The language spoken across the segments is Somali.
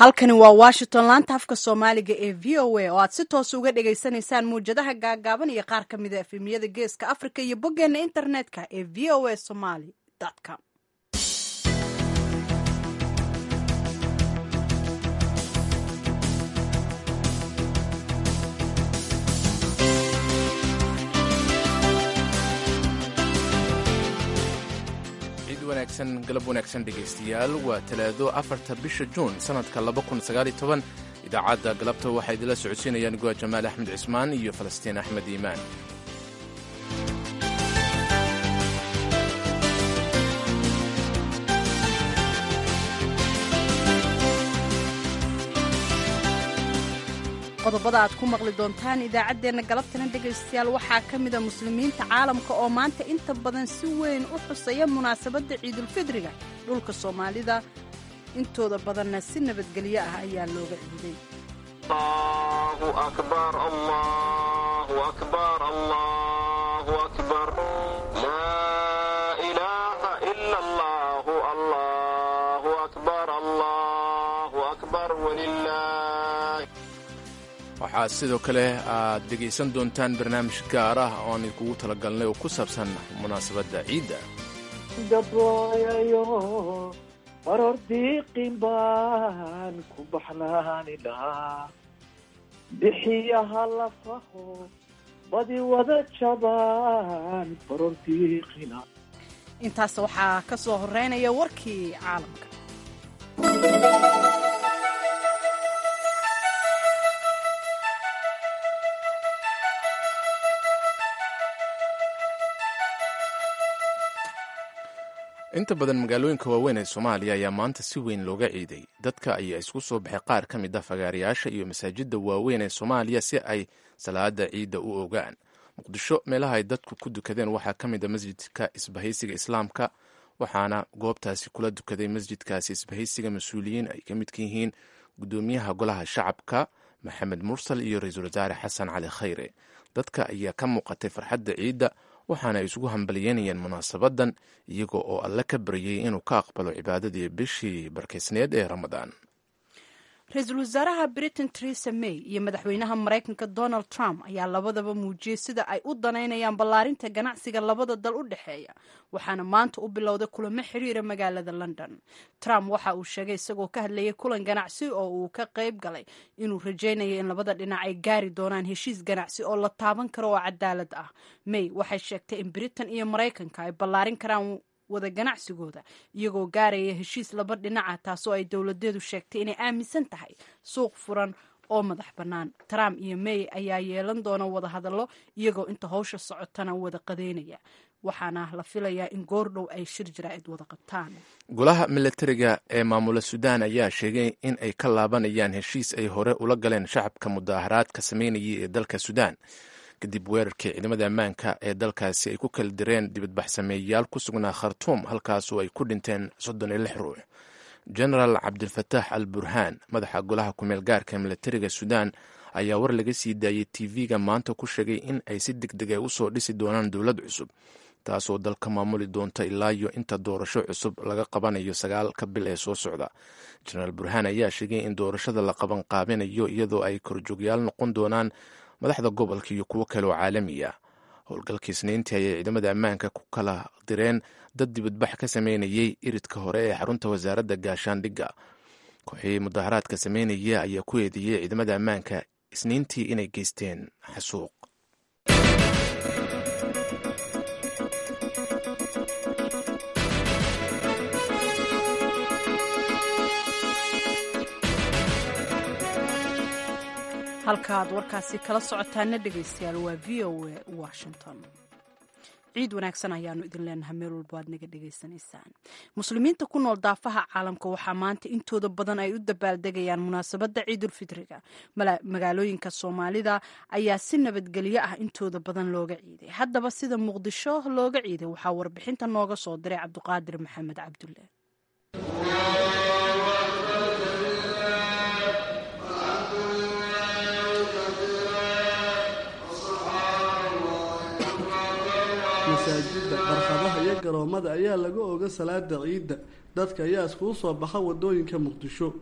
halkani waa washington laanta afka soomaaliga ee v o a oo aad si toos uga dhagaysanaysaan muwjadaha gaagaaban iyo qaar ka mida efemiyada geeska africa iyo boggeena internetka ee v o a somaly com wanaagsan galab wanaagsan dhegaystayaal waa talaado afarta bisha juun sannadka idaacadda galabta waxaa idinla socodsiinayaan goa jamaal axmed cismaan iyo falastiin axmed iimaan qodobada aad ku maqli doontaan idaacaddeenna galabtana dhegaystayaal waxaa ka mida muslimiinta caalamka oo maanta inta badan si weyn u xusaya munaasabadda ciidulfidriga dhulka soomaalida intooda badanna si nabadgelyo ah ayaa looga ciiday waxaa sidoo kale aad dhegaysan doontaan barnaamij gaar ah oo aan idinkugu talagalnay oo ku saabsan munaasabadda ciidda dabooyayo baror diiqin baan ku baxnaani lahaa bixiyaha lafaho badi wada jabaan baror diiqina intaas waxaa ka soo horeynaya warkii caalamka inta badan magaalooyinka waaweyn ee soomaaliya ayaa maanta si weyn looga ciiday dadka ayaa isku soo baxay qaar ka mid a fagaarayaasha iyo masaajidda waaweyn ee soomaaliya si ay salaada ciidda u ogaan muqdisho meelaha ay dadku ku dukadeen waxaa ka mid a masjidka isbahaysiga islaamka waxaana goobtaasi kula dukaday masjidkaasi isbahaysiga mas-uuliyiin ay ka midka yihiin gudoomiyaha golaha shacabka maxamed mursal iyo ra-iisul wasaare xasan cali khayre dadka ayaa ka muuqatay farxadda ciidda waxaana ay isugu hambalyeynayeen munaasabadan iyaga oo alle ka baryay inuu ka aqbalo cibaadadii bishii barkaysneed ee ramadaan ra-iisul wasaaraha britain teresa may iyo madaxweynaha maraykanka donald trump ayaa labadaba muujiyey sida ay u danaynayaan ballaarinta ganacsiga labada dal u dhexeeya waxaana maanta u bilowday kulamo xiriira magaalada london trump waxa uu sheegay isagoo ka hadlayay kulan ganacsi oo uu ka qayb galay inuu rajaynayo in labada dhinac ay gaari doonaan heshiis ganacsi oo la taaban karo oo cadaalad ah may waxay sheegtay in britain iyo maraykanka ay ballaarin karaan wada ganacsigooda iyagoo gaaraya heshiis laba dhinaca taasoo ay dowladeedu sheegtay inay aaminsan tahay suuq furan oo madax bannaan trump iyo may ayaa yeelan doona wada hadallo iyagoo inta howsha socotana wada qadeynaya waxaana la filayaa in goordhow ay shir jaraa'id wada qabtaan golaha milatariga ee maamula suudaan ayaa sheegay in ay ka laabanayaan heshiis ay hore ula galeen shacabka mudaaharaadka sameynayay ee dalka suudaan kadib weerarkii ciidamada ammaanka ee dalkaasi ay ku kala direen dibadbaxsameeyayaal ku sugnaa khartuum halkaasoo ay ku dhinteen soddon iyo lix ruux genaraal cabdilfataax al burhaan madaxa golaha kumeel gaarka milatariga suudaan ayaa war laga sii daayey tv-ga maanta ku sheegay in ay si deg deg a usoo dhisi doonaan dowlad cusub taasoo dalka maamuli doonta ilaa iyo inta doorasho cusub laga qabanayo sagaalka bil ee soo socda genaraal burhaan ayaa sheegay in doorashada la qaban qaabinayo iyadoo ay korjoogyaal noqon doonaan madaxda gobolka iyo kuwo kale oo caalamiya howlgalka isniintii ayay ciidamada ammaanka ku kala direen dad dibadbax ka sameynayay iridka hore ee xarunta wasaaradda gaashaandhigga kooxii mudaharaadka sameynaya ayaa ku eedeeyey ciidamada ammaanka isniintii inay geysteen xasuuq halka aad warkaasi kala socotaana dhegaystayaal waa v o a washington ciid wanaagsan ayaanu idin leenahay meel walba aad naga dhegaysanaysaan muslimiinta ku nool daafaha caalamka waxaa maanta intooda badan ay u dabaaldegayaan munaasabadda ciidulfidriga magaalooyinka soomaalida ayaa si nabadgelyo ah intooda badan looga ciiday haddaba sida muqdisho looga ciiday waxaa warbixinta nooga soo diray cabduqaadir maxamed cabdulle masaajidda barxadaha iyo garoomada ayaa laga oga salaada ciidda dadka ayaa iskugu soo baxa wadooyinka muqdisho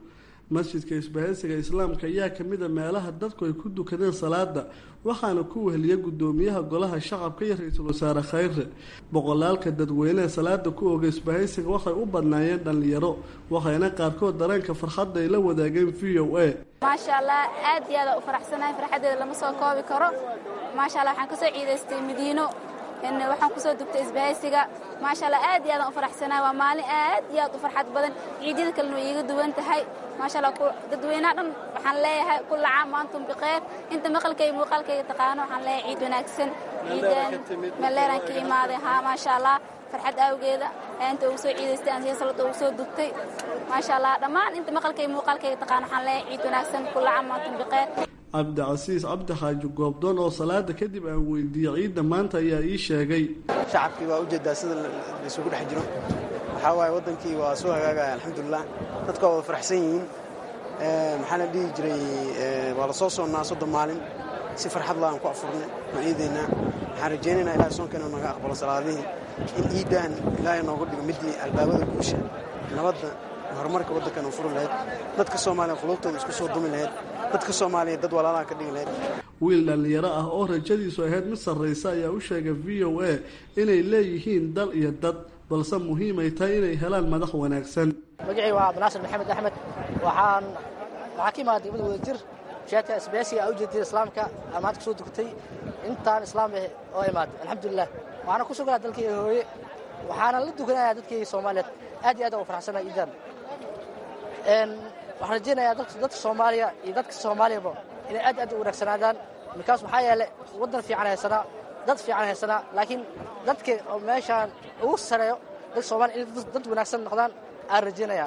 masjidka isbahaysiga islaamka ayaa kamid a meelaha dadku ay ku dukadeen salaada waxaana ku weheliya gudoomiyaha golaha shacabka iyo ra-iisul wasaare khayre boqolaalka dadweyneha salaada ku oga isbahaysiga waxay u badnaayeen dhallinyaro waxayna qaarkood dareenka farxadda ay la wadaageen v o a maasha allah aad iyo aada u faraxsanahay farxaddeeda lama soo koobi karo maasha allah waxaan kasoo ciidaystay madiino waxaan kusoo dugtay isbahaysiga maasha allah aad iyo aadaan u faraxsanahay waa maalin aad iyo aad u farxad badan ciidyada kalena way iiga duwan tahay maasha allah dadweynaha dhan waxaan leeyahay kulla caam maantum biqeyr inta maqalkayga muuqaalkayga taqaano waxaan leeyahay ciid wanaagsan ciidan maleeraan ka imaaday haa maasha allah farxad awgeeda inta ugu soo ciidaystay aan salada ugu soo dugtay maasha allah dhammaan inta maqalkayga muuqaalkayga taqaano waxaan leeyahay ciid wanaagsan kulla caam maantum biqeyr cabdicasiis cabdi xaaji goobdoon oo salaada kadib aan weydiiyey ciidda maanta ayaa ii sheegay shacabkii waa ujeedaa sida laysugu dhex jiro waxaa waaye waddankii waa soo hagaagaya alxamdulilah dadka waa wada faraxsan yihiin maxaa la dhihi jiray waa la soo soonnaa soddon maalin si farxad la aan ku afurnay waan ciidaynaa waxaan rajaynaynaa ilahay soonkeena naga aqbalo salaadihii in ciiddan ilaahay noogu dhigo midii albaabada guusha nabadda horumarka waddankan u furi lahayd dadka soomaaliya qulubtooda isku soo dumi lahayd dadka soomaaliya dad walaalaha ka dhigi lahayd wiil dhallinyaro ah oo rajadiisu ahayd mid sarraysa ayaa u sheegay v o a inay leeyihiin dal iyo dad balse muhiimay tahay inay helaan madax wanaagsan magacii waa cabdinaasir maxamed axmed waxaan waxaa ka imaaday degmada wadajir sheedka isbeesiga u jeediyay islaamka amaad kusoo dugtay intaan islaam ah oo imaaday alxamdulilah waxaana ku sugnaa dalkayga hooye waxaana la dukanayaa dadkayga soomaaliyeed aad iyo aad u faraxsanaa iidan waxaan rajaynayaa dadka soomaaliya iyo dadka soomaaliyaba inay aad aad u wanaagsanaadaan markaas maxaa yeele waddan fiican haysanaa dad fiican haysanaa laakiin dadka oo meeshaan ugu sareeyo dadka soomaliya inay dad wanaagsan noqdaan aan rajaynayaa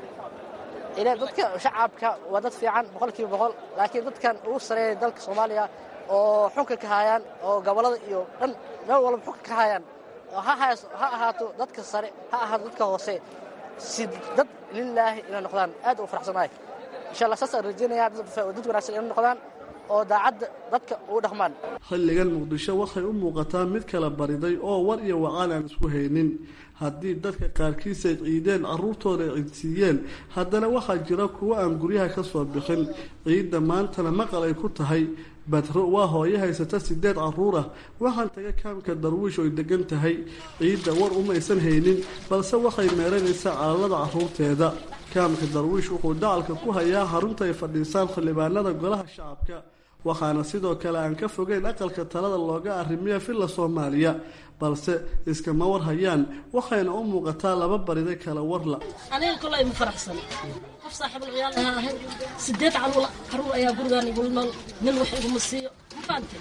ila dadka shacabka waa dad fiican boqolkiiba boqol laakiin dadkan ugu sareeya dalka soomaaliya oo xunka ka hayaan oo gobollada iyo dhan meel walba xunka ka hayaan ha ahaato dadka sare ha ahaato dadka hoose si dad lilaahi inay noqdaan aad u faraxsanahay insha allah saasaan rajaynayaa dad wanaagsan inay noqdaan oo daacadda dadka ugu dhaqmaan xilligan muqdisho waxay u muuqataa mid kala bariday oo war iyo wacaan aan isku haynin haddii dadka qaarkiis ay ciideen carruurtooda ay ciidsiiyeen haddana waxaa jira kuwo aan guryaha ka soo bixin ciidda maantana maqal ay ku tahay badro waa hooyo haysata sideed carruur ah waxaan taga kaamka darwiish oy degan tahay ciidda war umaysan haynin balse waxay meeranaysaa calalada carruurteeda kaamka darwiish wuxuu dacalka ku hayaa xarunta ay fadhiisaan xildhibaanada golaha shacabka waxaana sidoo kale aan ka fogeyn aqalka talada looga arrimiya villa soomaaliya balse iskama war hayaan waxayna u muuqataa laba barida kala warla aniga kolay ma faraxsan qof saaxiibul ciyaal ahaa ahay sideed caruur caruur ayaa gurigaan igula nool nin wax iguma siiyo ma fahamtay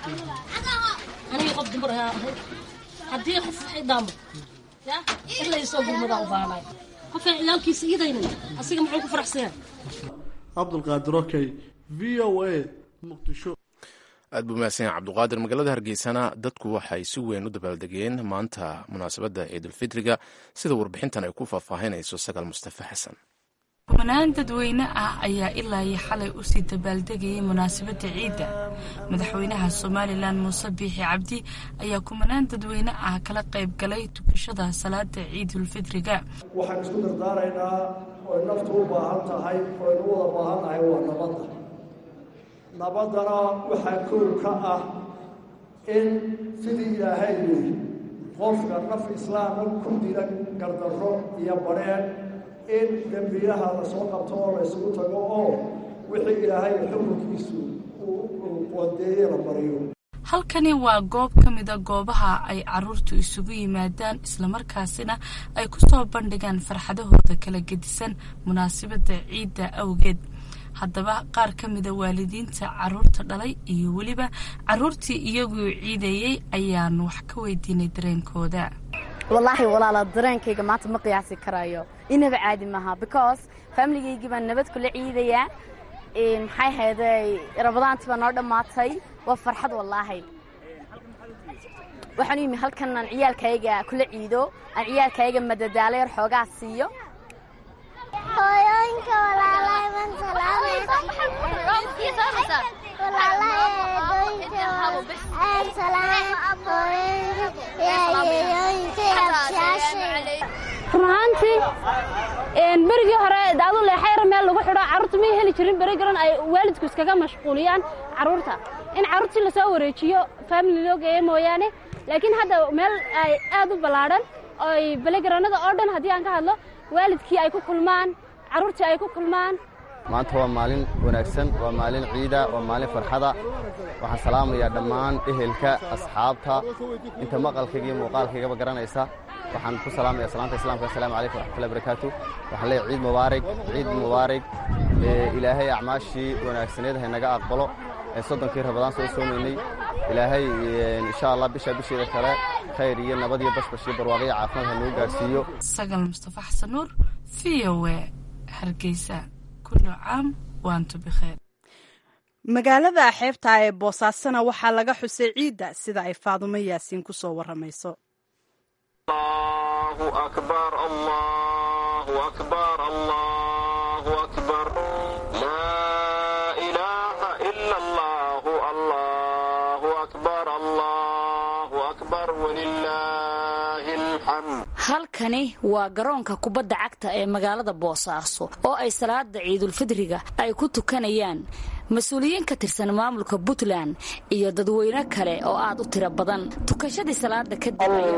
aniga qof dumar ahaa ahay haddii qof wax i dhaamo ya in laysoo gurmadaa u baanaay qofaan ciyaalkiisa iidaynin asiga muxuu ku faraxsan yahay cabdulqaadir okey v o a muqdisho aad buu mahadsan yahay cabduqaadir magaalada hargeysana dadku waxay si weyn u dabaaldegeen maanta munaasabadda ciidulfitriga sida warbixintan ay ku faahfaahinayso sagaal mustafa xasan kumanaan dadweyne ah ayaa ilaa iyo xalay usii dabaaldegayay munaasabadda ciidda madaxweynaha somalilan muuse biixi cabdi ayaa kumanaan dadweyne ah kala qayb galay tukashada salaada ciidulfitriga waxaan isku dardaaraynaa oy naftu u baahan tahay oynu wada baahan nahay waa nabadda nabaddana waxaa kow ka ah in sidii ilaahay yiri qofka naf islaama ku dila gardarro iyo badheen in dembiyaha la soo qabto oo la ysugu tago oo wixii ilaahay xukunkiisu uu qodeeye la mariyo halkani waa goob ka mida goobaha ay caruurtu isugu yimaadaan islamarkaasina ay ku soo bandhigaan farxadahooda kala gedisan munaasabadda ciidda awgeed haddaba qaar ka mida waalidiinta caruurta dhalay iyo weliba caruurtii iyaguu ciidayey ayaan wax ka weydiinay dareenkooda wallaahi walaala dareenkayga maanta ma qiyaasi karayo inaba caadi maaha because faamiligaygi baan nabad kula ciidayaa maxay hayday rabadaantii baa noo dhammaatay waa farxad wallaahi waxaan u yimi halkan aan ciyaalkayga kula ciido aan ciyaalkayga madadaalo yar xoogaa siiyo hooyooyinka walaalahay man salaamay salaam hooyooyinka yaayeeyooyinka abshaashay run ahaantii berigii hore daadu leexayr meel lagu xidho carruurta may heli jirin beri garan ay waalidku iskaga mashquuliyaan carruurta in carruurtii lasoo wareejiyo famili loo geeyo mooyaane laakiin hadda meel ay aad u ballaadhan oy belegaranada oo dhan haddii aan ka hadlo waalidkii ay ku kulmaan carruurtii ay ku kulmaan maanta waa maalin wanaagsan waa maalin ciida waa maalin farxada waxaan salaamayaa dhammaan ehelka asxaabta inta maqalkayga iyo muuqaalkaygaba garanaysa waxaan ku salaamaya salaanta islamka assalaamu calaykum waraxmatullahi barakaatu waxaan leeyahay ciid mubaarig ciid mubaarig ilaahay acmaashii wanaagsaneed haynaga aqbalo soddonkii rabadaan soo soomaynay ilaahay insha allah bisha bisheeda kale khayr iyo nabad iyo bashbash iyo barwaaqo iyo caafimaad ha noo gaarsiiyo sagal mustafa xasan nuur v o e hargeysa kullu caam waantu bikheer magaalada xeebta ee boosaasana waxaa laga xusay ciidda sida ay faadumo yaasiin ku soo warramayso halkani waa garoonka kubadda cagta ee magaalada boosaaso oo ay salaada ciidulfidriga ay ku tukanayaan mas-uuliyiin ka tirsan maamulka puntland iyo dadweyne kale oo aad u tiro badan tukashadii salaada kadib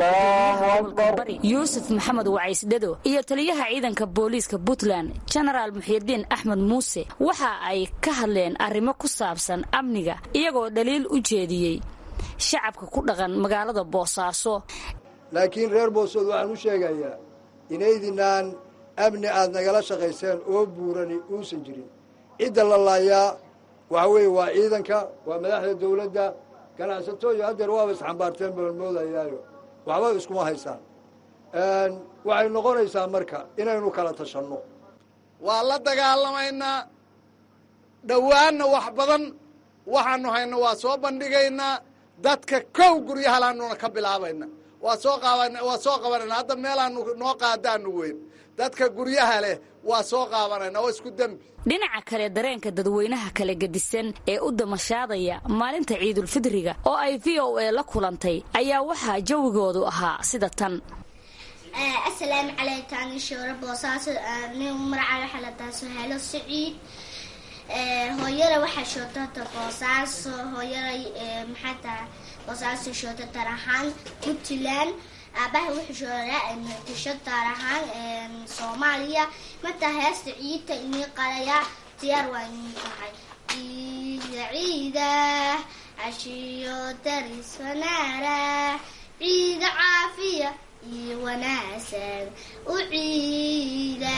bari yuusuf maxamed wacaysdhado iyo taliyaha ciidanka booliiska puntland jenaraal muxiidiin axmed muuse waxa ay ka hadleen arrimo ku saabsan amniga iyagoo dhaliil u jeediyey shacabka ku dhaqan magaalada boosaaso laakiin reer boosood waxaan u sheegayaa inaydinaan amni aad nagala shaqayseen oo buurani uusan jirin cidda la laayaa waxa weeye waa ciidanka waa madaxda dawladda ganacsatooyo haddeer waaba isxambaarteen baan moodayaayo waxba iskuma haysaan waxay noqonaysaa marka inaynu kala tashanno waa la dagaalamaynaa dhowaanna wax badan waxaanu hayno waa soo bandhigaynaa dadka kow guryahalaanuna ka bilaabayna waa soo qaban waa soo qabanayna hadda meelaanu noo qaadaanu weyn dadka guryaha leh waa soo qaabanayna oo isku dembi dhinaca kale dareenka dadweynaha kala gedisan ee u damashaadaya maalinta ciidulfidriga oo ay v o a la kulantay ayaa waxaa jawigoodu ahaa sida tan asalaamu calaykum ani shoore boosaaso nin magaca waxaa la tahay suheelo siciid hooyada waxaa shootata boosaaso hooyaday maxaa tahay boosaaso shoota tar ahaan puntland aabaha wuxuu shooraa muqdisho taar ahaan soomaaliya martaa heesta ciidta inii qalaya diyaar waa inii tahay ciida ciida cashiyo daris wanaara ciida caafiya iyo wanaagsan u ciida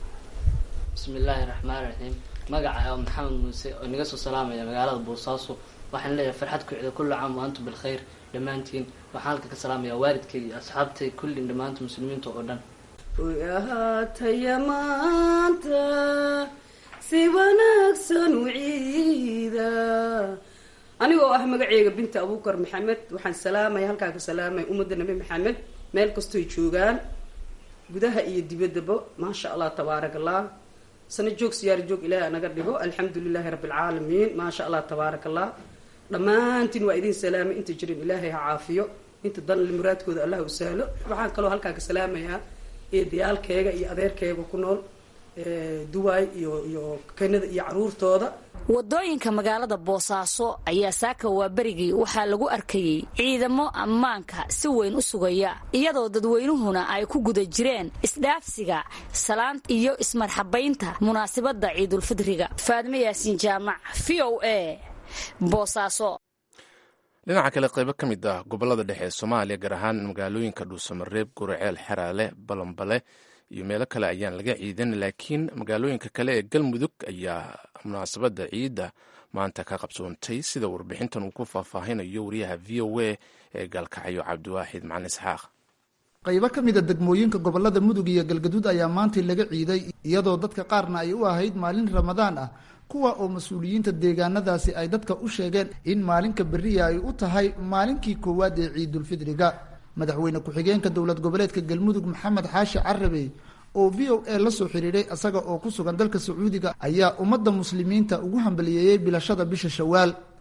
bismi illaahi raxmaan raxiim magaca oo maxamed muuse oo inaga soo salaamaya magaalada boosaaso waxaan leeyahay farxad ku cida kullu caam wa antum bilkhayr dhammaantiin waxaan halka ka salaamayaa waalidkay iyo asxaabtay kullin dhammaanta muslimiinta oo dhan oy ahaataya maanta si wanaagsan u ciida anigoo ah magaceyga binta abuukar maxamed waxaan salaamaya halkaa ka salaamaya ummadda nabi maxamed meel kastoy joogaan gudaha iyo dibaddaba maasha allah tabaarak allah sana joog siyaar joog ilaahi anaga dhigo alxamdu lilaahi rabbi alcaalamiin maasha allah tabaarak allah dhammaantiin waa idin salaamay inta jirin ilaahay ha caafiyo inta dan muraadkooda allah u sahlo waxaan kaloo halkaa ka salaamayaa eedayaalkeega iyo adeerkeega ku nool duwaay iyo iyo kanada iyo caruurtooda wadooyinka magaalada boosaaso ayaa saaka waa berigii waxaa lagu arkayey ciidamo ammaanka si weyn u sugaya iyadoo dadweynuhuna ay ku guda jireen isdhaafsiga salaanta iyo ismarxabaynta munaasabadda ciidulfidriga faadme yaasiin jaamac v o a boosaaso dhinaca kale qaybo ka mid ah gobolada dhexe ee soomaaliya gaar ahaan magaalooyinka dhuusamareeb guraceel xeraale balambale iyo meelo kale ayaan laga ciidan laakiin magaalooyinka kale ee galmudug ayaa munaasabadda ciidda maanta ka qabsoontay sida warbixintan uu ku faahfaahinayo wariyaha v o a ee gaalkacyo cabdiwaaxid macalin isxaaq qaybo ka mid a degmooyinka gobolada mudug iyo galgaduud ayaa maantii laga ciiday iyadoo dadka qaarna ay u ahayd maalin ramadaan ah kuwa oo mas-uuliyiinta deegaanadaasi ay dadka u sheegeen in maalinka beriya ay u tahay maalinkii koowaad ee ciidulfidriga madaxweyne ku-xigeenka dowlad goboleedka galmudug maxamed xaashi carabe oo v o a la soo xiriiray isaga oo ku sugan dalka sacuudiga ayaa ummadda muslimiinta ugu hambaliyeeyey bilashada bisha shawaal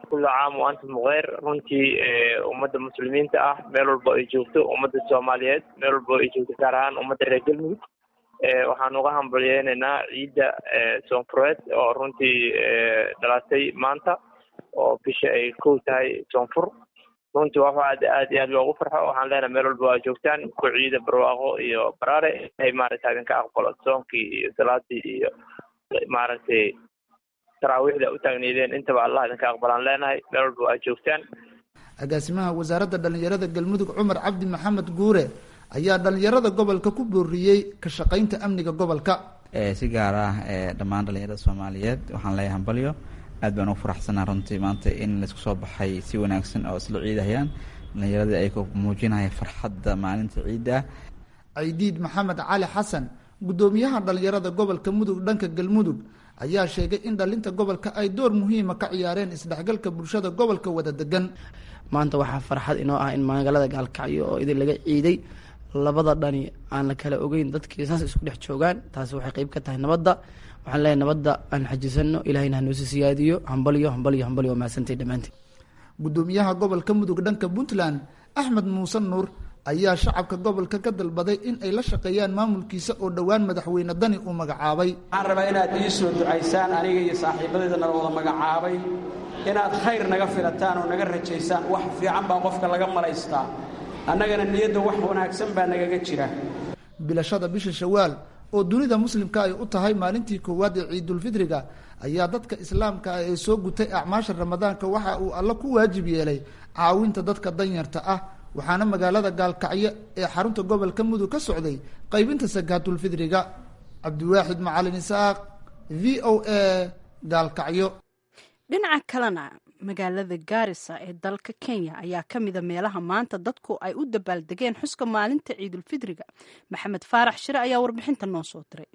kullu caam wa antum bukeyr runtii ummadda muslimiinta ah meel walba ay joogto ummadda soomaaliyeed meel walba ay joogto gaar ahaan ummadda reer galmudug waxaan uga hambalyeynaynaa ciidda soonfureed oo runtii dhalatay maanta oo bisha ay kow tahay soonfur runtii waa wax aad aad iyo aad loogu farxo waxaan leenahay meel walba waa joogtaan ku ciida barwaaqo iyo baraare inay maaragtay idinka aqbalo soonkii iyo salaadii iyo maaragtay taraawiixda u taagneydeen intaba allah idinka aqbalaan leenahay meel walba waa joogtaan agaasimaha wasaaradda dhallinyarada galmudug cumar cabdi maxamed guure ayaa dhallinyarada gobolka ku booriyey ka shaqaynta amniga gobolka si gaar ah dhammaan dhallinyarada soomaaliyeed waxaan leeyahay hambalyo aad baan ugu faraxsanaa runtii maanta in laisku soo baxay si wanaagsan oo isla ciidahayaan dhallinyaradii ay ku muujinaya farxadda maalinta ciidda ciidiid maxamed cali xasan guddoomiyaha dhallinyarada gobolka mudug dhanka galmudug ayaa sheegay in dhalinta gobolka ay door muhiima ka ciyaareen isdhexgalka bulshada gobolka wada degan maanta waxaa farxad inoo ah in magaalada gaalkacyo oo idin laga ciiday labada dhani aan la kala ogeyn dadkii saas isku dhex joogaan taasi waxay qeyb ka tahay nabadda waxaan leeyahay nabadda aan xajisano ilahayna hanoosi siyaadiyo hambalyo hambalyo hambalyo waa mahadsantay dhammaantiin guddoomiyaha gobolka mudug dhanka puntland axmed muuse nuur ayaa shacabka gobolka ka dalbaday in ay la shaqeeyaan maamulkiisa oo dhowaan madaxweyne dani uu magacaabay waxaan rabaa inaad ii soo ducaysaan aniga iyo saaxiibadayda nala wada magacaabay inaad khayr naga filataan oo naga rajaysaan wax fiican baa qofka laga malaystaa annagana niyadda wax wanaagsan baa nagaga jira bilashada bisha shawaal oo dunida muslimka ay u tahay maalintii koowaad ee ciidulfidriga ayaa dadka islaamka ah ee soo gutay acmaasha ramadaanka waxa uu alla ku waajib yeelay caawinta dadka danyarta ah waxaana magaalada gaalkacyo ee xarunta gobolka mudug ka socday qaybinta sakaatulfidriga cabdiwaaxid macalin isaaq v o a gaalkacyo dhinaca kalena magaalada gaarisa ee dalka kenya ayaa ka mida meelaha maanta dadku ay u dabaaldegeen xuska maalinta ciidulfidriga maxamed faarax shire ayaa warbixinta noo soo diray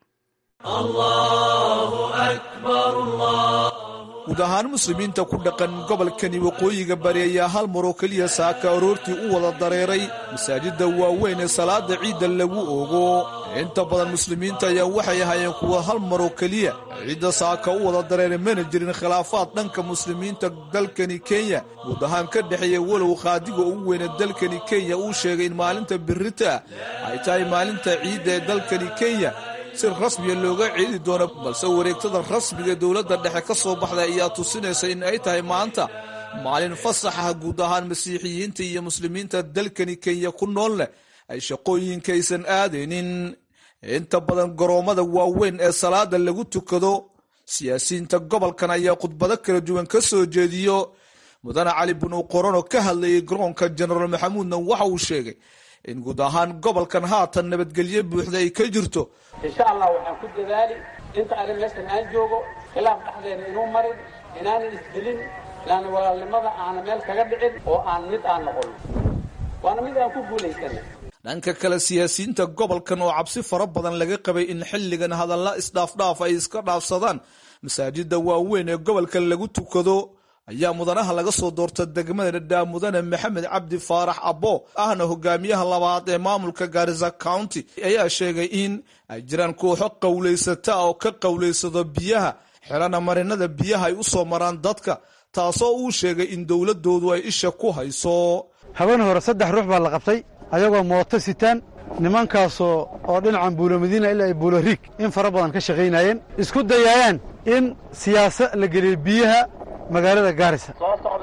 guud ahaan muslimiinta ku dhaqan gobolkani waqooyiga bari ayaa hal maroo keliya saaka aroortii u wada dareeray masaajidda waaweyn ee salaada ciidda lagu oogo inta badan muslimiinta ayaa waxay ahaayeen kuwa hal maroo keliya ciidda saaka u wada dareeray mana jirin khilaafaad dhanka muslimiinta dalkani kenya guud ahaan ka dhexeeya walow qaadiga ugu weyne dalkani kenya uu sheegay in maalinta birita ay tahay maalinta ciidda ee dalkani kenya si rasmiya looga ciidi doono balse wareegtada rasmiga dowladda dhexe ka soo baxday ayaa tusinaysa in ay tahay maanta maalin fasax ah guud ahaan masiixiyiinta iyo muslimiinta dalkani kenya ku nool leh ay shaqooyinkaysan aadaynin inta badan garoommada waaweyn ee salaada lagu tukado siyaasiyiinta gobolkan ayaa khudbado kala duwan ka soo jeediyo mudane cali binu qorono ka hadlayay garoonka jenaraal maxamuudna waxa uu sheegay in guud ahaan gobolkan haatan nabadgelyo buuxda ay ka jirto insha allah waxaan ku dadaali inta arrin meeshan aan joogo khilaaf dhexdeena inuu marin inaanan isdilin laana walaalnimada aana meel kaga dhicin oo aan mid aan noqon waana mid aan ku guulaysanay dhanka kale siyaasiyiinta gobolkan oo cabsi fara badan laga qabay in xilligan hadalla isdhaafdhaaf ay iska dhaafsadaan masaajida waaweyn ee gobolka lagu tukado ayaa mudanaha laga soo doorta degmada dhadhaa mudane maxamed cabdi faarax abbo ahna hogaamiyaha labaad ee maamulka gaarisa county ayaa sheegay in ay jiraan kooxo qowlaysata oo ka qowlaysado biyaha xelana marinada biyaha ay u soo maraan dadka taasoo uu sheegay in dowladoodu ay isha ku hayso habeen hore saddex ruux baa la qabtay ayagoo mooto sitaan nimankaasoo oo dhinacan buulo madiina ilaa ay buulo riig in fara badan ka shaqaynayeen isku dayaayaan in siyaasa la geliyo biyaha magaalada gaarisa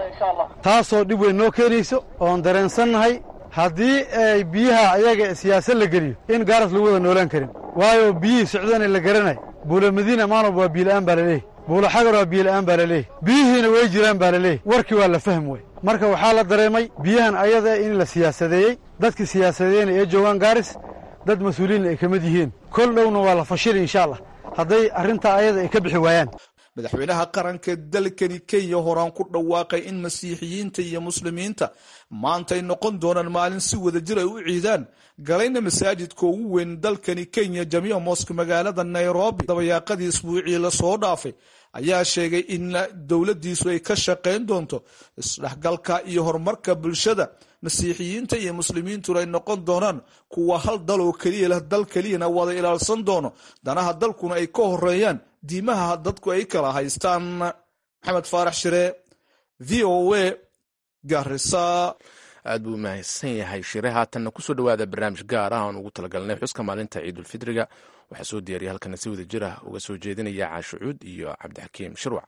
taasoo dhib weyn noo keenayso oon dareensannahay haddii ay biyaha ayaga siyaasad la geliyo in gaaras lagu wada noolaan karin waayo biyihii socdana la garanayo buulo madiina maanob waa biyola'aan baa laleeyahy buulo xagar waa biyola'aan baa laleeyahy biyihiina way jiraan baa laleeyahy warkii waa la fahm wey marka waxaa la dareemay biyahan ayada in la siyaasadeeyey dadkii siyaasadeeyena ee joogaan gaaris dad mas-uuliyiinna ay ka mid yihiin kol dhowna waa la fashili insha allah hadday arrintaa ayada ay ka bixi waayaan madaxweynaha qaranka dalkani kenya horaan ku dhawaaqay in masiixiyiinta iyo muslimiinta maanta ay noqon doonaan maalin si wada jir ay u ciidaan galayna masaajidka ugu weyn dalkani kenya jamiica mosk magaalada nairobi dabayaaqadii isbuucii lasoo dhaafay ayaa sheegay in dowladdiisu ay ka shaqayn doonto isdhexgalka iyo horumarka bulshada masiixiyiinta iyo muslimiintuna ay noqon doonaan kuwa hal dal oo keliya leh dal keliyana wada ilaalsan doono danaha dalkuna ay ka horeeyaan diimaha dadku ay kala haystaan maxamed faarax shire v o a garisa aad buu mahadsan yahay shire haatanna kusoo dhowaada barnaamij gaar ah aan ugu talagalnay xuska maalinta ciidulfidriga waxaa soo diyaariya halkana si wada jir ah uga soo jeedinaya caashucuud iyo cabdixakiim shirwac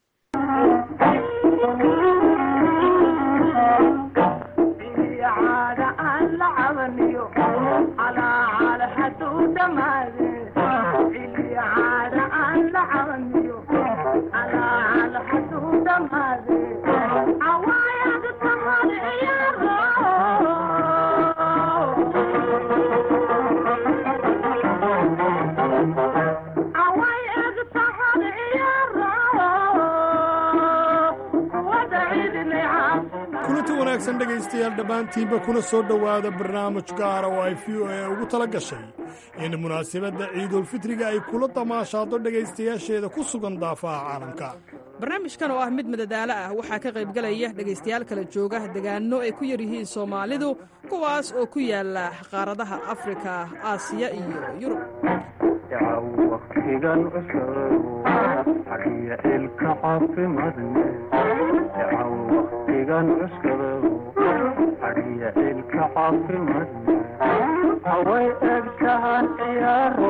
kulanti wanaagsan dhegaystayaal dhammaantiinba kuna soo dhowaada barnaamij gaara oo ay v o a ugu tala gashay in munaasabadda ciidulfitriga ay kula damaashaado dhegaystayaasheeda ku sugan daafaha caalamka barnaamijkan oo ah mid madadaalo ah waxaa ka qaybgalaya dhegaystayaal kala jooga degaanno ay ku yar yihiin soomaalidu kuwaas oo ku yaala qaaradaha afrika aasiya iyo yurub haway egtahan ciyaaro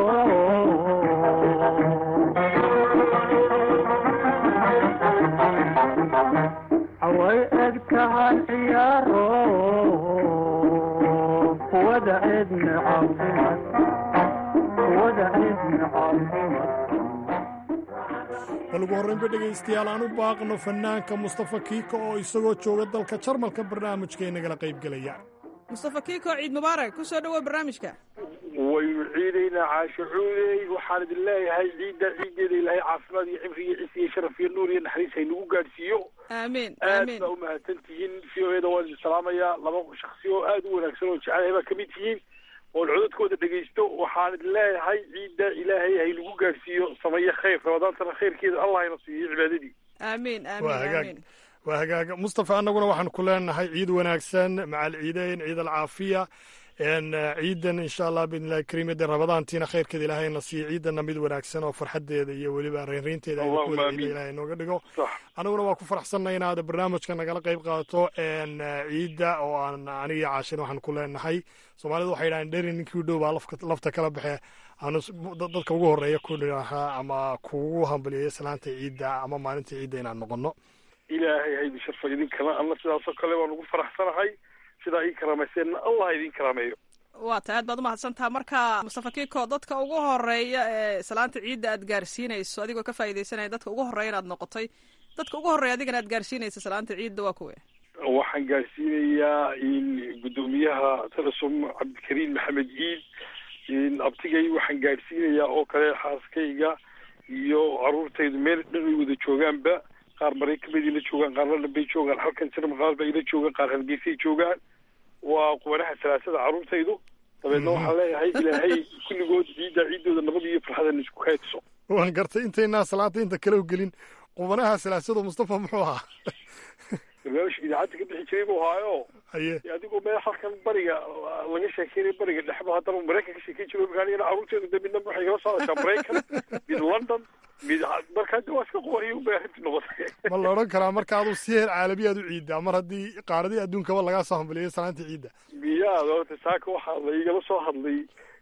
haway egtahan ciyaaro wada cidni caafimaad wada cidni caafimaad bal ugu horraynba dhegaystayaal aan u baaqno fannaanka mustafa kiika oo isagoo jooga dalka jarmalka barnaamijkaynagala qaybgelaya mustafa kiiko ciid mubaarak ku soo dhowow barnaamijka waynu ciidaynaa caashucuudey waxaan idin leeyahay ciidda ciiddeeda ilaahay caafimaad iyo cimri iyo cis iyo sharaf iyo nuur iyo naxariis haynagu gaadhsiiyo aamiin aad aamiin baa u mahadsan tihiin v o eda waan idin salaamayaa laba shaksi oo aad u wanaagsan oo jecelahay baa kamid tihiin oon codadkooda dhegaysto waxaan idin leeyahay ciidda ilaahay haynagu gaadhsiiyo sameeye khayr ramadaantana khayrkeeda allah hayna siiyo cibaadadii aamiin waa aamiin hagaag aamiin waa hagaaga mustafa annaguna waxaan ku leenahay ciid wanaagsan macal ciideyn ciid alcaafiya n ciidan insha allah biidnillahi kariim de ramadaantiina khayrkeeda ilaahay na siiyo ciidana mid wanaagsan oo farxadeeda iyo weliba reynreynteeda aynu ku Allahumma wada ciida amiin. ilaahay nooga dhigo sax aniguna waa ku faraxsanay inaad barnaamijka nagala qayb qaadato n ciidda oo aan aniga iyo caashin waxaan ku leenahay soomaalidu waxay yidhahdeen dheri ninkii u dhow baa lafka- lafta kala baxe aanu s- dad- dadka ugu horreeya ku dhinaha ama kugu hambaliyeeya salaanta ciidda ama maalinta ciidda inaan noqono ilaahay haydi sharfa idinkana anna sidaasoo kale waan ugu faraxsanahay sidaa ii karaamayseena allah idin karaameeyo waa ta aad baad umahadsantaha marka mustafa kiiko dadka ugu horeeya ee salaanta ciidda aad gaarsiinayso adigoo ka faa'iidaysanaya dadka ugu horreeya inaad noqotay dadka ugu horreeya adigana aad gaarsiinaysa salaanta ciidda waa kuwe waxaan gaarsiinayaa in guddoomiyaha telesom cabdikariim maxamed ciid in abtigay waxaan gaarsiinayaa oo kale xaaskayga iyo caruurtaydu meel dhan ay wada joogaanba qaar maraykanbay ila joogaan qaar london bay joogaan halkan sinama qaar bay ila joogaan qaar hargeysay joogaan waa qubanaha salaasada caruurtaydu dabeedna waxaan leeyahay ilaahay kulligood ciidda ciiddooda nabad iyo farxadan isku kaydso waan gartay intaynaa salaanta inta kale u gelin qubanaha salaasado mustafa muxuu ahaa barnaamijka idaacadda ka bixi jiray buu ahaayo haye adigoo meel halkan bariga laga sheekeynay bariga dhexba haddana maraykan ka sheekeyn jiro markaa anigana caruurteeda de midna waxay kala socdashaa maraykan mid london mid markaa de waa iska qubaniyo ubay arrintii noqotay ma la odhan karaa marka aduu si heer caalamiyaad u ciiddaa mar haddii qaaradii adduunkaba lagaa soo hambaliyay salaanta ciidda miyaa horta saaka waxaa la igala soo hadlay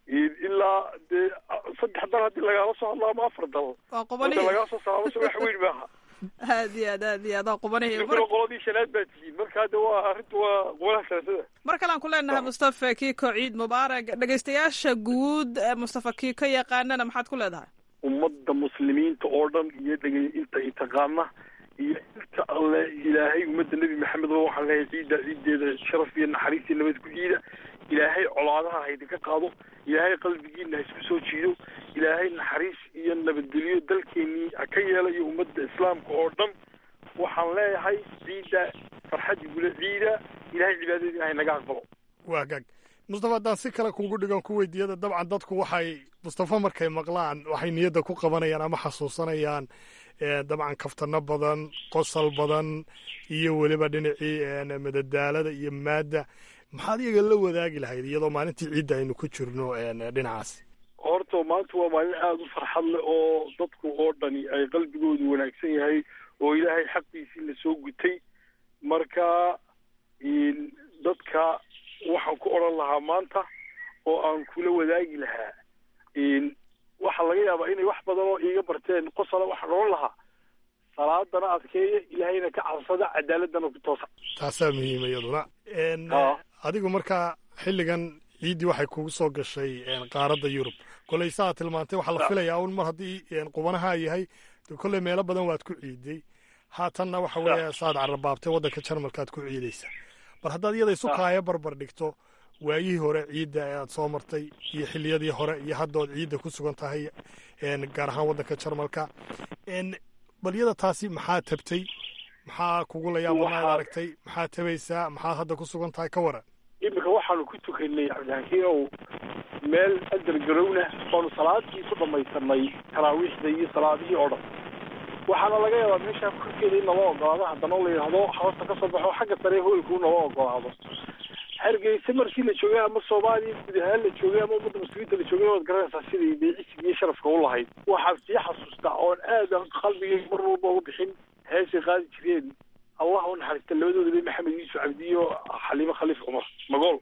ilaa dee saddex dal haddii lagala soo hadlo ama afar dal waa qubanihi hadda lagaa soo saaro se wax weyn maaha aad iyo aad aad iyo aad waa qubanihi idinkuna qoladii shanaad baa tihiin markaa de waa arrintu waa qubanaha salaasada mar kalean ku leenahay mustafa kiiko ciid mubaarak dhegaystayaasha guud ee mustafa kiiko yaqaanana maxaad ku leedahay ummadda muslimiinta oo dhan iyo dhegay inta i taqaana iyo inta alle ilaahay ummadda nebi maxamedba waxaan leeyahay ciidda ciiddeeda sharaf iyo naxariis iyo nabad ku ciida ilaahay colaadaha ha idinka qaado ilaahay qalbigiina ha isku soo jiido ilaahay naxariis iyo nabadgelyo dalkeenii ha ka yeelayo ummadda islaamka oo dhan waxaan leeyahay ciidda farxad igula ciida ilaahay cibaadadii ha naga aqbalo waa gaag mustafa haddaan si kale kugu dhigan ku weydiiyada dabcan dadku waxay mustafa markay maqlaan waxay niyadda ku qabanayaan ama xasuusanayaan eh, dabcan kaftano badan qosol badan iyo weliba dhinacii eh, madadaalada iyo maadda maxaad iyaga la wadaagi lahayd iyadoo maalintii ciidda aynu ku jirno eh, dhinacaasi horta maanta waa maalin aada u farxad leh oo dadku oo dhani ay qalbigoodu wanaagsan yahay oo ilaahay xaqiisii la soo gutay marka dadka waxaan ku odhan lahaa maanta oo aan kula wadaagi lahaa waxaa laga yaabaa inay wax badan oo iiga barteen qosala waxaan odhan lahaa salaadana adkeeya ilaahayna ka cabsada cadaaladana ku toosa taasaa muhiima iyaduna adigu markaa xilligan ciiddii waxay kugu soo gashay qaaradda yurub koley saa tilmaantay waxaa la filayaa un mar haddii qubanaha yahay kolley meelo badan waad ku ciiday haatanna waxa weeye saad carabaabtay waddanka jarmalkaad ku ciidaysa bal haddaad iyada isu kaaya barbar dhigto waayihii hore ciidda ee aad soo martay iyo xilliyadii hore iyo hadda ood ciidda ku sugan tahay gaar ahaan waddanka jarmalka bal iyada taasi maxaa tabtay maxaa kugu layaabanaad aragtay maxaa tabaysaa maxaad hadda ku sugan tahay ka waran iminka waxaanu ku tukanay cabdixakiinow meel adargarowna oonu salaadii ku dhamaysanay taraawiixda iyo salaadihii oo dhan waxaana laga yaabaa meeshaa korkeeda in nala ogolaado haddana la yidhaahdo hoosta ka soo baxo xagga sare hoolkuu nala ogolaado hargeysa markii la joogay ama soomaaliya guud ahaan la joogay ama ummadda muslimiinta la joogay waad garanaysaa siday beecisiga iyo sharafka u lahayd waxaan sii xasuustaa oon aadan qalbigay mar walba uga bixin heesay qaadi jireen allah u naxariista labadoodaba maxamed yuusuf cabdi iyo xaliime khaliif cumar magool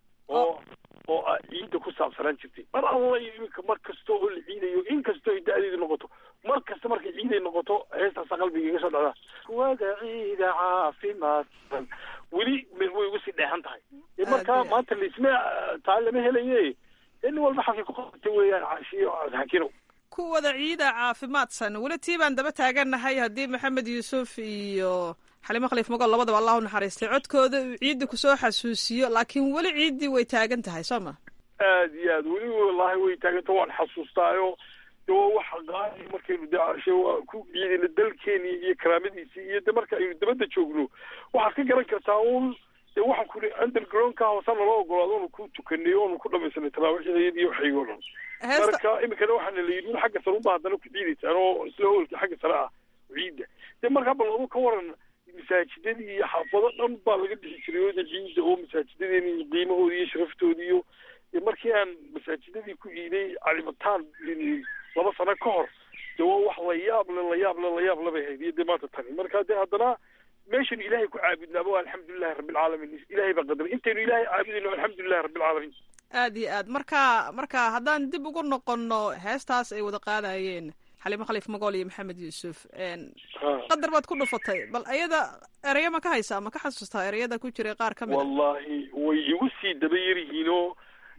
oo oo ciidda ku saabsanaan jirtay mar alla iyo iminka mar kasta oo la ciidayo in kastoo ay da-deedu noqoto mar kasta markay ciiday noqoto heestaasa qalbiga iga soo dhacdaa wada ciida caafimaadsan weli way ugu sii dheehan tahay markaa maanta laisma taa lama helaye nin walba xalkay ku qabatay weeyaan caashiyo xakinow ku wada ciida caafimaadsan weli tii baan daba taagannahay haddii maxamed yuusuf iyo xalimo khaliif magool labadaba allah u naxariistay codkooda uu ciidda kusoo xasuusiyo laakiin weli ciiddii way taagan tahay soo ma aad iyo aad weli wallaahi way taaganta waan xasuustaayo de waa wax qaali markaynu de ashe waa ku ciidina dalkeeni iyo karaamadiisii iyo de marka aynu dabadda joogno waxaad ka garan kartaa uun de waxaan kuli undergroundka hoose nala ogolaado onu ku tukanay oonu ku dhamaysanay taraawiixdayad iyo waxaygo dhan marka iminkana waxaana la yidhi un xagga sare unba haddana ku ciidaysaan oo isla hoolka xagga sare ah ciidda de markaa bal adu ka waran masaajidadii iyo xaafado dhan baa laga dhixi jiray ooda ciidda oo masaajidadeeni iyo qiimahoodii iyo sharaftoodii iyo markii aan masaajidadii ku iiday calimataan laba sano ka hor de waa wax layaable layaable layaable bay hayd iyo dee maanta tani marka de haddana meeshanu ilaahay ku caabudnaaba waa alxamdulilahi rabbilcaalamiin ilahay baa qadaray intaynu ilaahay caabudayno alxamdulilahi rabbilcaalamiin aad iyo aad marka marka haddaan dib ugu noqono heestaas ay wada qaadayeen xalimo khaliif magool iyo maxamed yuusuf qadar baad ku dhufatay bal ayada ereya ma ka haysaa ma ka xasuustaa ereyada ku jiray qaar ka mid wallahi way igu sii daba yaryihiinoo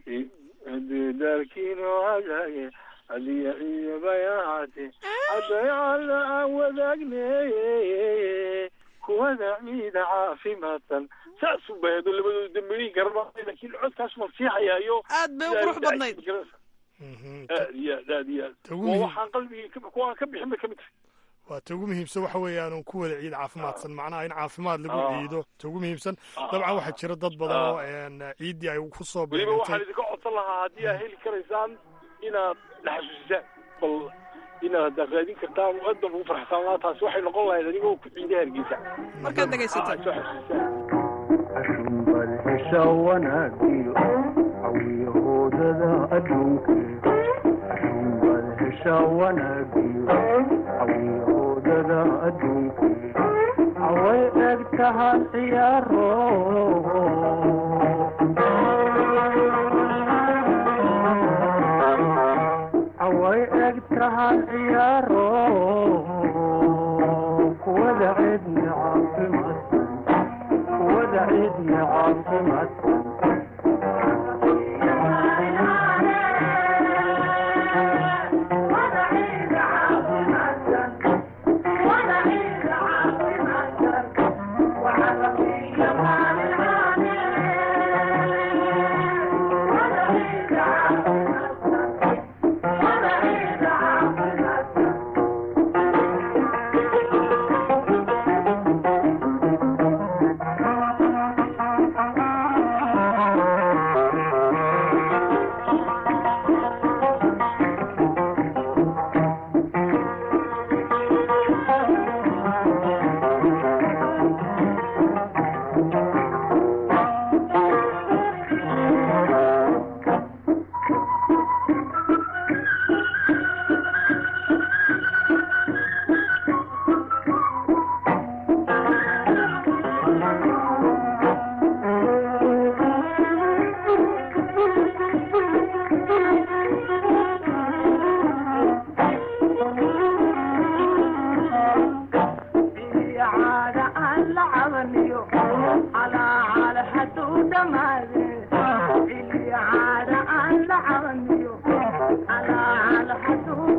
daalkiino hagaage adiya iyo bayaate haddayala aan wadaagne kuwada ciida caafimaadsan saasuu bahado labadooda dambeyin garama laakiin codkaas ma sii hayaayo aad bay u qurux badnayd aad iyo aad aad iyo aad waa waxaan qalbigii kuwaan ka bixin bay ka mid tahay waa ta ugu muhiimsan waxa weeyaan ku wada ciid caafimaadsan macnaha in caafimaad lagu ciido ta ugu muhiimsan dabcan waxaa jira dad badan oo ciiddii ay ku soo weliba waxaan idinka codsan lahaa haddii aad heli karaysaan inaad la xasuusisaan bal inaad haddaad raadin kartaan aad baan ugu farxsan lahaa taasi waxay noqon lahayd adigoo ku ciida hargeysa markaad dhegaysataan soo xasuusisaan bal hesha wanaagiyo cawiyahoodada adduunka bal hesha wanaagiyo cawiyahoodada adduunka away eg tahan ciyaaro away eg tahan ciyaaro kuwada cidna caafimaadsan kuwada cidna caafimaadsan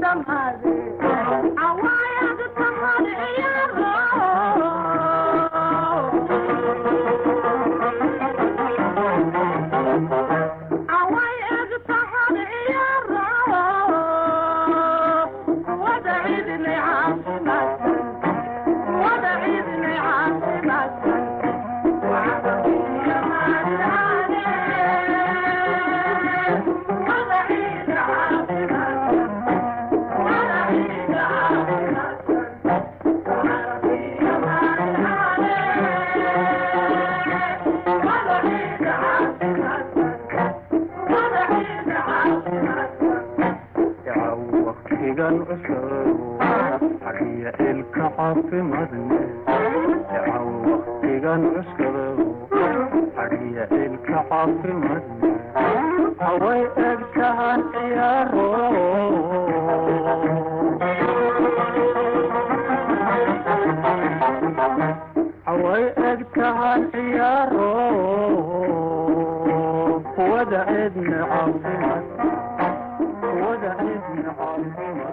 waqtigan cusub hadiya ilka caafimadne dacaw waqtigan cusub hadiya ilka caafimadne haway eg tahan ciyaaro haway eg tahan ciyaaro wada cidna caafimad wada cidna caafimad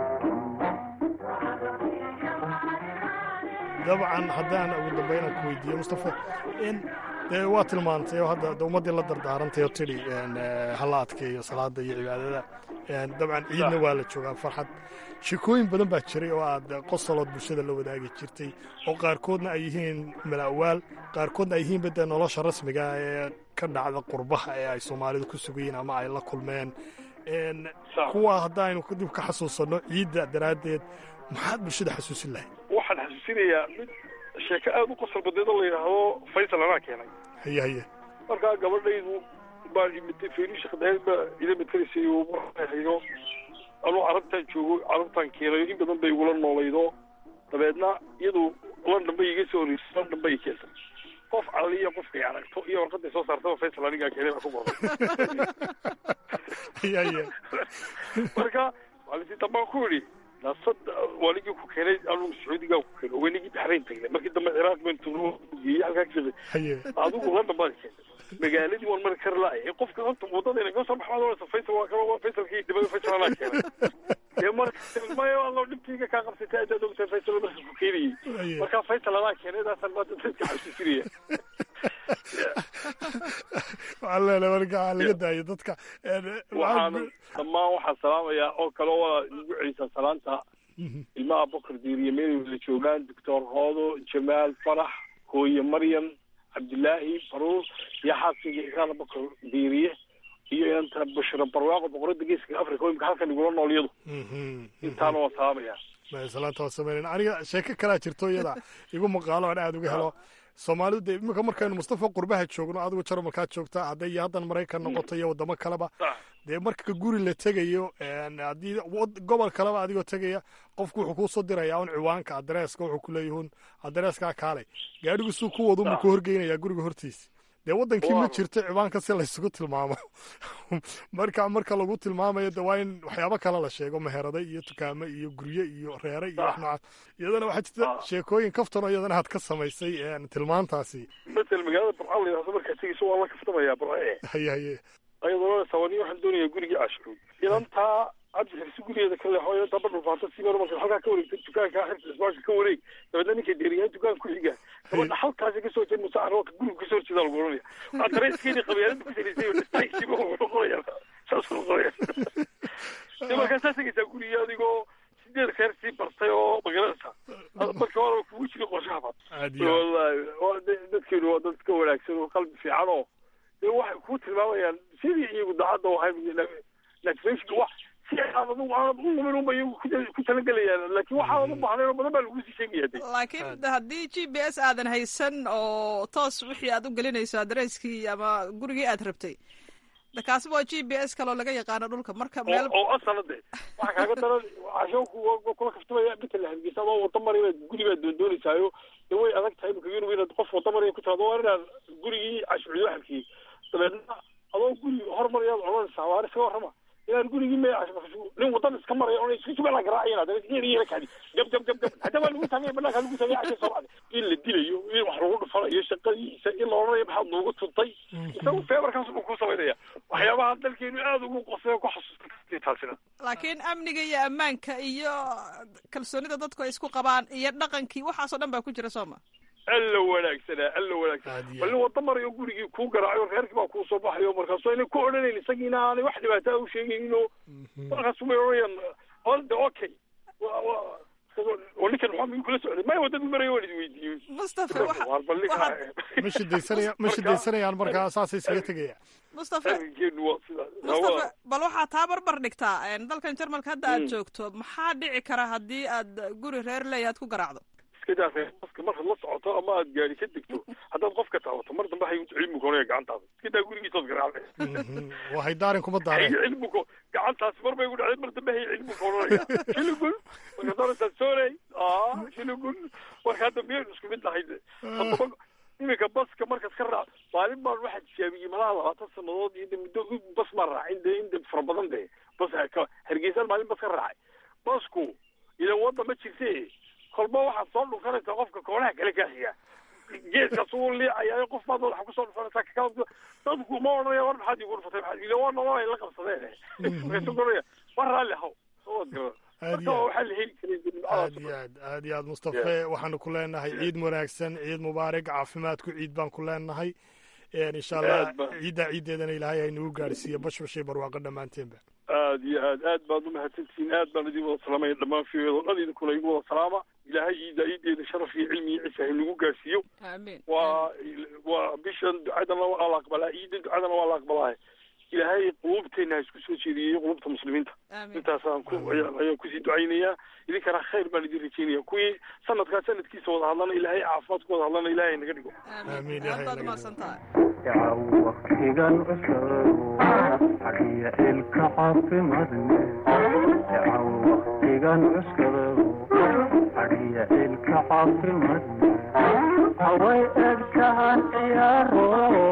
dabcan haddaan ugu dambayna ku weydiiyo mustafa in dee waa tilmaantay oo hadda de ummaddii la dardaarantay oo tidhi hala adkeeyo salaada iyo cibaadada dabcan ciidna waa la joogaa farxad shekooyin badan baa jiray oo aad qosolood bulshada la wadaagi jirtay oo qaarkoodna ay yihiin mala'waal qaarkoodna ay yihiinba dee nolosha rasmiga ee ka dhacda qurbaha ee ay soomaalidu ku sugayiin ama ay la kulmeen kuwa haddaaynu dib ka xasuusanno ciidda daraaddeed maxaad bulshada xasuusin lahayd waxaan xasuusinayaa mid sheeko aada u qosol badeed oo la yidhaahdo faysal anaa keenay haye haye markaa gabadhaydu baan imitay feerisha khadayd baa ila matelaysay oo marhayo anuu carabtaan joogo carabtaan keenayo in badan bay igula noolaydo dabeedna iyadu london bay iga soo horeysay london bay i keentay qof caliya qofkay aragto iyo warqaday soo saartaba faysal anigaa keenay baa ku qoray haye haye marka maalintii dambaan ku yidhi nasad waligii ku keenay anugu sacuudigaa ku keenay wenigii baxrayn tagnay markii dambe ciraaq baan tugno geeyey halkaa ka shaqay haye adigu london baad keentay magaaladii waan mari kari lahay qofka horta wadadayna ka soo baxmaad oonaysa faysal waa kaba waa faysalkii dibada faysal anaa keenay dee marka maya allo dhibkayga kaa qabsatay adaad ogtahay faysal marka ku keenayey marka faysal anaa keenay daasaan maanta dadka xasuusinaya waxaan leenahay marka laga daayo dadka waxaan dhammaan waxaan salaamayaa oo kale waa igu celisaa salaanta ilmaha bokar diiriye meel wada joogaan doctor hoodo jamaal farax hooye maryam cabdilaahi faruur iyo xaaskiga ikraana bokar diiriye iyo inanta bushra barwaaqo boqorada geeska africa oo imika halkan igula nool iyadu intaana waan salaamayaa salaanta waa sameynayna aniga sheeko kalaa jirto iyada igu maqaalo aan aada uga helo soomaalidu dee iminka markaynu mustafa qurbaha joogno adigu jarmalkaad joogta hadday iyo haddan maraykan noqoto iyo waddamo kaleba dee marka guri la tegayo haddii gobol kaleba adigoo tegaya qofku wuxuu kuu soo dirayaa un ciwaanka adreeska wuxuu ku leeyahun adreeskaa kaalay gaadhigu suu ku wadu ma ku horgeynayaa guriga hortiisa dee waddankii ma jirto ciwaanka si laysugu tilmaamo marka marka lagu tilmaamayo de waa in waxyaabo kale la sheego meherada iyo dukaamo iyo gurye iyo reere iyo wax noocaas iyadana waxaa jirta sheekooyin kaftanoo iyadana aad ka samaysay tilmaantaasi matal magaalada barca la yidhahdo markaa tegeyso waa la kaftamayaa barce haye haye ayadoo sawani waxaan doonayaa gurigii cashuud inantaa cabdi xirsi gurigeeda ka leexo inantaa badhul faanta si mar marka halkaa ka wareegta dukaanka xirta isbaanka ka wareeg dabeedna ninka deeriyahan dukaan ku xiga gabadha halkaasi kasoo jeed musa arooka guriga kasoo horjeeda lagu oranaya waa dareeskeedii qabyaalada ku salaysay dhistaysiba wuxuu noqonaya saas noqonaya de markaa saa tegaysaa guriga adigoo sideed kheer sii bartay oo magaranaysa marka hore kugu jiri qorshaha wallahi waa dadkeenu waa dad ka wanaagsan oo qalbi fiican oo dee waxay kuu tilmaamayaan sidii iyagu daacadda ahay natifashka wax si aad adigu aanad u lumin unba iyagu ku talagelayaan laakiin waxaadan u baahnayn oo badan baa lagu sii sheegaya de laakiin haddii g b s aadan haysan oo toos wixii aad u gelinayso adresskii ama gurigii aad rabtay de kaasi waa g b s kaloo laga yaqaano dhulka marka meel oo asala de waxa kaaga daran casho kula kaftamaya bital hargeysa adoo wada marina guri baad doondoonisayo de way adag tahay imika yurub inaad qof wada maraya ku tiraado waa inaad gurigii cashuuciyo halkii dabeedna adoo guri hormarayaad cunanaysaa waar isaga warrama inaan gurigii me nin wadan iska maraya oo iska subala garaacayna hadana yara kadi gab gab gab gab hadda waa lagu sameeya banaanka lagu sameeya casha soo bacda in la dilayo in wax lagu dhufanayo shaqadiisa in la odhanayo maxaad noogu tuntay isagu feebarkaas uu ku samaynaya waxyaabaha dalkeenu aad ugu qosay ku xasuustay taasina laakiin amniga iyo ammaanka iyo kalsoonida dadku ay isku qabaan iyo dhaqankii waxaasoo dhan baa ku jira sooma alla wanaagsanaa alla wanaagsanaa bal nin wada marayo gurigii kuu garaacayo reerkii baa kuu soo baxayo markaasu ayna ku odhanayn isagiina aanay wax dhibaataa u sheegayno markaas may odhanayaan holde okay wa wa oo ninkan maxaa migu kula socday maya wadada marayo waan idi weydiiyey mustafa waar bal ninka ma shidaysanaya ma shidaysanayaan markaa saasay isaga tegaya mustafa arrinkeenu waa sidaas mustafa bal waxaa taa barbar dhigtaa dalkan jarmalka hadda aad joogto maxaa dhici kara haddii aad guri reer leeya aad ku garaacdo iskadaa reerbaska markaad la socoto ama aad gaari ka degto haddaad qofka taabato mar dambe hay cilmi koonaya gacantaada iskadaa gurigiisood garaacday waa haydaarin kuma daareen hay cilmi ko gacantaasi mar bay ku dhacday mar dambe hay cilmi koonaya shilugul markaad orantaa sooley aa shilugul marka hadda miyaynu isku mid nahay haddaba iminka baska markaad ka raac maalin baan waxaa tijaabiyey malaha labaatan sanadood iyo de muddo bas maan raacin de in de fara badan de bas hargeysaan maalin bas ka raacay basku ilan wadda ma jirte kolba waxaad soo dhufanaysaa qofka koonaha kale kaaxiga geeskaas uu liicaya qof baad madaxa kusoo dhufanaysaa kakala dadku ma odhanaya war maxaad igu dhufatay maxaad ila waa nolol ay la qabsadeen markaasu odhanaya war raalli haw soo wad garan marka waxaa la heli karay aad iyo aad aad iyo aad mustafe waxaanu ku leenahay ciid wanaagsan ciid mubaarak caafimaadku ciid baan ku leenahay insha allah ciiddaa ciiddeedana ilaahay haynagu gaadhsiiyo bashbashay barwaaqo dhammaanteenba aad iyo aad aad baad umahadsantihiin aad baan idin wada salaamaya dhammaan fiyodo dhan idinkuna igu wada salaama ilaahay ciidda ciiddeeda sharaf iyo cilmi iyo ciise haynagu gaadhsiiyo amiin waa waa bishan ducadana waa la aqbalaa ciidda ducadana waa la aqbalaa ilaahay qulubteena ha isku soo jeediyey qulubta muslimiinta intaasaan ku ayaan kusii ducaynayaa idinkana khayr baan idin rajeynaya kuwii sanadkaa sanadkiisa wada hadlana ilaahay caafimaad ku wada hadlana ilaahay naga dhigo yacaw waktigan cusub xagiya ilka caafimadne yacaw waktigan cusub xagiya ilka caafimadne haway egtahan ciyaaro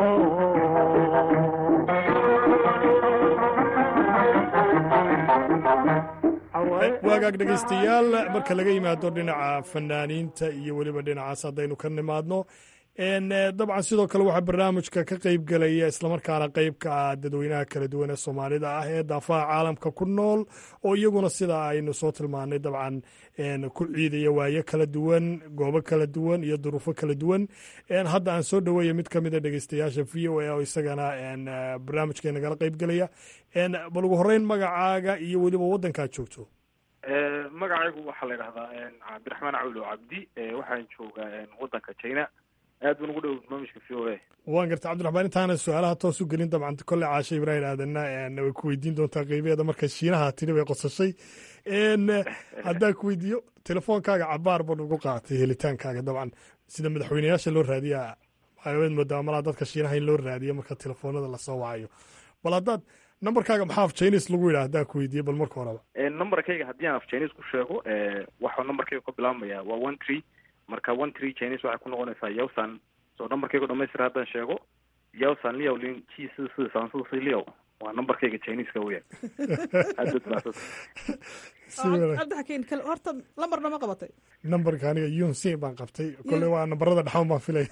waagaag dhegaystayaal marka laga yimaado dhinaca fanaaniinta iyo weliba dhinacaas haddaynu ka nimaadno dabcan sidoo kale waxaa barnaamijka ka qeyb gelaya islamarkaana qeyb ka ah dadweynaha kala duwan ee soomaalida ah ee daafaha caalamka ku nool oo iyaguna sida aynu soo tilmaanay dabcan ku ciidaya waayo kala duwan goobo kala duwan iyo duruufo kala duwan hadda aan soo dhaweeya mid ka mida dhegeystayaasha v o a oo isagana barnaamijka nagala qeyb gelaya bal ugu horeyn magacaaga iyo weliba waddankaad joogto magacaygu waxaa la yidhahdaa cabdiraxmaan cawlo cabdi waxaan joogaa waddanka china aad baan ugu dhow barnaamijka v o a waan garta cabdiraxmaan intaanan su-aalaha toos u gelin dabcan kolle caasha ibraahim aadanna way ku weydiin doontaa qeybeeda marka shiinaha tiri bay qosashay haddaan ku weydiiyo telefoonkaaga cabaar baan ugu qaatay helitaankaaga dabcan sida madaxweyneyaasha loo raadiya waxaad moodaa malaa dadka shiinaha in loo raadiyo marka telefoonada lasoo wacayo bal haddaad numberkaaga maxaa af chinese lagu yidhaha haddaan ku weydiiyo bal marka horeba numberkayga haddii aan af chinese ku sheego waxuu numberkayga ka bilaabmaya waa one tree marka one tree chinese waxay ku noqonaysaa yawsan so numberkayga dhamaystira haddaan sheego yawsan liyaw lin ji si si san si si liyaw waa numberkayga chineseka weeyaan aad baad mahadsan cabdixakiin kale horta lambarna ma qabatay numberka aniga yunsin baan qabtay kolley waa nambarada dhexan baan filaya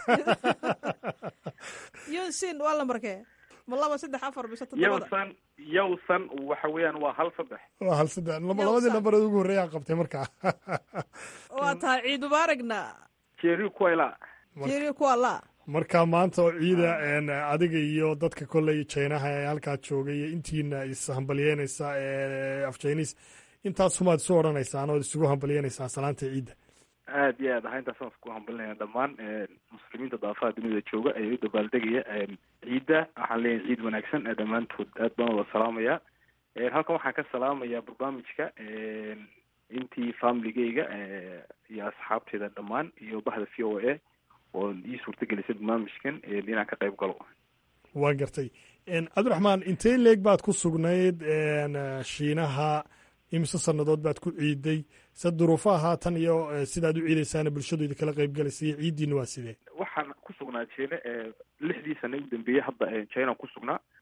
yunsin waa lambarkee ma laba saddex afar mise toddobada yawsan yawsan waxa weeyaan waa hal saddex waa hal saddex labadii nambarada ugu horreeyaan qabtay markaa waa tahay ciid mubaaragna jeri kuwayla jeri kuwala marka maanta oo ciida adiga iyo dadka kolley jinaha ee halkaa joogay iyo intiina ishambalyeynaysa af chinis intaas humaad isu odhanaysaan ood isugu hambalyeynaysaa salaanta ciidda aad iyo aad aha intaasaan isku hambalinaya dhammaan muslimiinta daafaha dunida jooga ee u dabaaldegaya ciidda waxaan leeyahay ciid wanaagsan dhammaantood aad baan wada salaamaya halkan waxaan ka salaamayaa barnaamijka intii familigeyga iyo asxaabteeda dhammaan iyo bahda v o a oo ii suurtagelisay barnaamijkan inaan ka qayb galo waa gartay cabdiraxmaan intee leeg baad ku sugnayd shiinaha imise sannadood baad ku ciiday se duruufaha haatan iyo sidaad u ciidaysaana bulshadu idinkala qayb galaysa iyo ciiddiina waa sidee waxaan ku sugnaa jine lixdii sana u dambeeyey hadda china ku sugnaa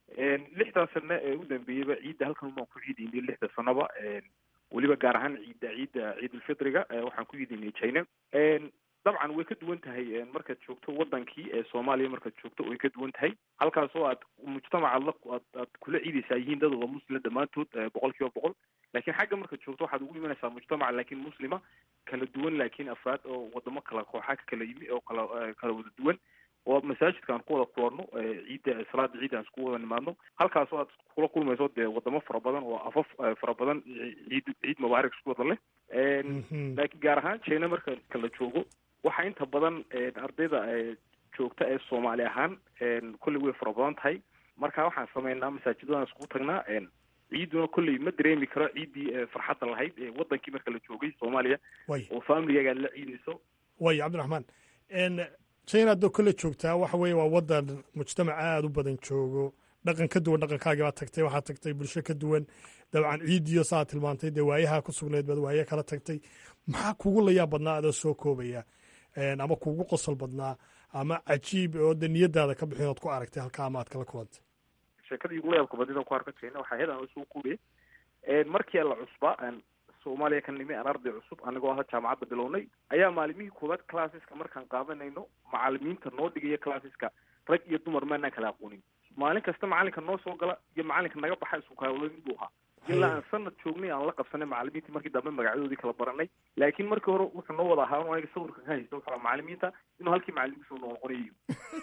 lixdan sano ee u dambeeyeyba ciidda halkan baan ku ciidaynay lixda sanoba weliba gaar ahaan ciidda ciidda ciidulfitriga waxaan ku ciidaynay china dabcan way ka duwan tahay markaad joogto wadankii ee soomaaliya markaad joogto way ka duwan tahay halkaasoo aad mujtamacaad la aad aad kula ciidaysaa yihiin dad wada muslim dhammaantood boqol kiiba boqol laakiin xagga markaad joogto waxaad ugu imanaysaa mujtamac laakiin muslima kala duwan laakiin afraad oo wadamo kala kooxa ka kala yimi oo kala kala wada duwan oo masaajidka aan ku wada kulanno ciidda salaada ciidda aan isku wada nimaadno halkaasoo aad kula kulmayso dee wadamo fara badan oo afaf fara badan ciid ciid mubaarak isku wada leh laakiin gaar ahaan china marka kala joogo waxaa inta badan ardayda joogta ee soomaali ahaan kolley way fara badan tahay marka waxaan sameynaa masaajidadaan iskugu tagnaa ciiduna kolley ma dareemi karo ciiddii farxadda lahayd ee wadankii marka la joogay soomaaliya oo familigaaga aad la ciidayso way cabdiraxmaan china adoo kole joogtaa waxa weeye waa wadan mujtamac aada u badan joogo dhaqan ka duwan dhaqankaagii baad tagtay waxaad tagtay bulsho ka duwan dabcan ciidiyo saaad tilmaantay dee waayaha ku sugnayd baad waaye kala tagtay maxaa kugu layaa badnaa adoo soo koobaya ama kugu qosol badnaa ama cajiib oo de niyadaada ka bixin ood ku aragtay halkaa ama aad kala kulantay sheekadii ugu layaabka badnida ku arka china waxaa hedan soo kuuriye markii la cusbaa soomaaliya ka nimi aan arday cusub anigoo aha jaamacadda bilownay ayaa maalimihii koowaad classeska markaan qaadanayno macalimiinta noo dhigaya classeska rag iyo dumar maanaan kala aqoonin maalin kasta macalinka noo soo gala iyo macalinka naga baxa isku kaalooyin buu ahaa ilaa aan sanad joognay aan la qabsanay macalimiintii markii dambe magacyadoodii kala baranay laakiin markii hore wuxuu noo wada ahaa aniga sawirka ka haysta wuxuu macalimiinta inuu halkii macalimiinta noo noqonayo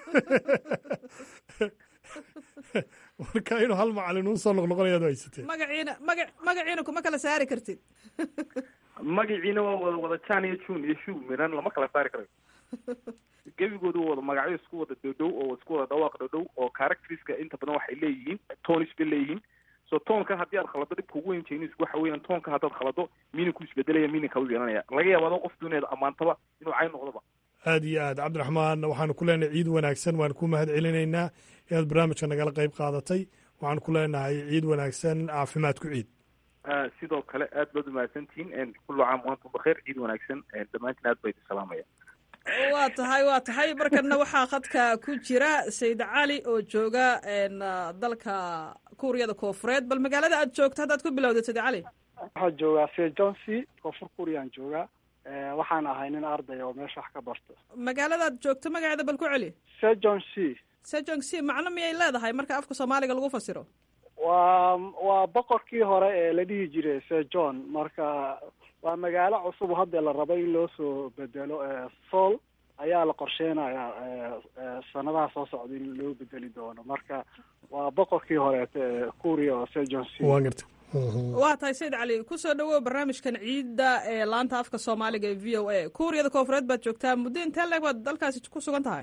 marka inuu hal macalin uu soo noqnoqonayaad haysatee magaciina maga magaciina kuma kala saari kartid magaciina waa wada wada jan iyo june iyo shu miran lama kala saari karayo gebigoodu wada magacyo isku wada dhodhow oo isku wada dhawaaq dhodhow oo characteriska inta badan waxay leeyihiin tonis bay leeyihiin so toonka haddii aad khalado dhibka ugu weyn chinisku waxa weeyaan toonka haddaad khalado miininku isbedelaya miininka u yeelanaya laga yaaba adoo qof dooneeda ammaantaba inuu cay noqdoba aad iyo aad cabdiraxmaan waxaanu ku leenahay ciid wanaagsan waan ku mahad celinaynaa inaad barnaamijka nagala qayb qaadatay waxaan ku leenahay ciid wanaagsan caafimaad ku ciid sidoo kale aad baad umahadsantihiin kullu caam waantum bakheer ciid wanaagsan dhammaantiin aad baa idin salaamaya waa tahay waa tahay markana waxaa khadka ku jira sayid cali oo jooga dalka kuuriyada koofureed bal magaalada aad joogto haddaad ku bilowda sayid cali waxaa joogaa sejonsi koonfur kuuriyaan joogaa waxaan ahay nin arday oo meesha wax ka barto magaaladaad joogto magaceeda bal ku celi sejon c sejong c macno miyay leedahay marka afka soomaaliga lagu fasiro waa waa boqorkii hore ee la dhihi jiray sejon marka waa magaalo cusub hadda la rabo in loo soo bedelo sool ayaa la qorsheynayaa sanadaha soo socda in loo bedeli doono marka waa boqorkii horeete ee kuuriya oo sejon c waa garta waa tahay sayid cali kusoo dhawow barnaamijkan ciidda ee laanta afka soomaaliga ee v o a kuuriyada koofureed baad joogtaa muddo intee leeg baad dalkaasi ku sugan tahay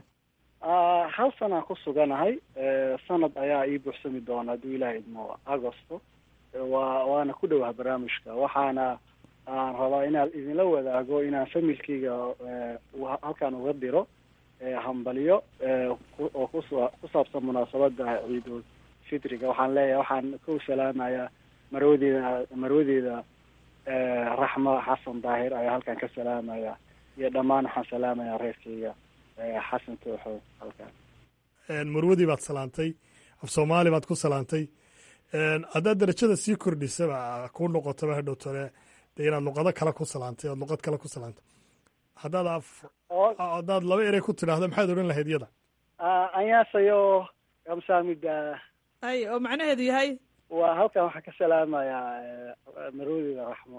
hal sanaan ku suganahay sanad ayaa ii buuxsami doona hadduu ilaah idmo agosto waa waana ku dhowah barnaamijka waxaana aan rabaa inaan idinla wadaago inaan familkeyga halkaan uga diro hambalyo oo kus ku saabsan munaasabada ciidul fitriga waxaan leeyahay waxaan ku salaamayaa marwadeeda marwadeeda raxma xasan daahir ayaa halkaan ka salaamaya iyo dhammaan waxaan salaamayaa reerkeyga xasan tooxo halkaan marwadii baad salaantay af soomaali baad ku salaantay haddaad darajada sii kordhisaba ku noqotaba hadhow tole dee inaad luqado kale ku salaantay oad luqad kale ku salaantay haddaad af haddaad laba erey ku tidhaahdo maxaad odhan lahayd yada anyaasayo kamsaamida ay oo macnaheedu yahay waa halkan waxaan ka salaamayaa marwadeeda raxmo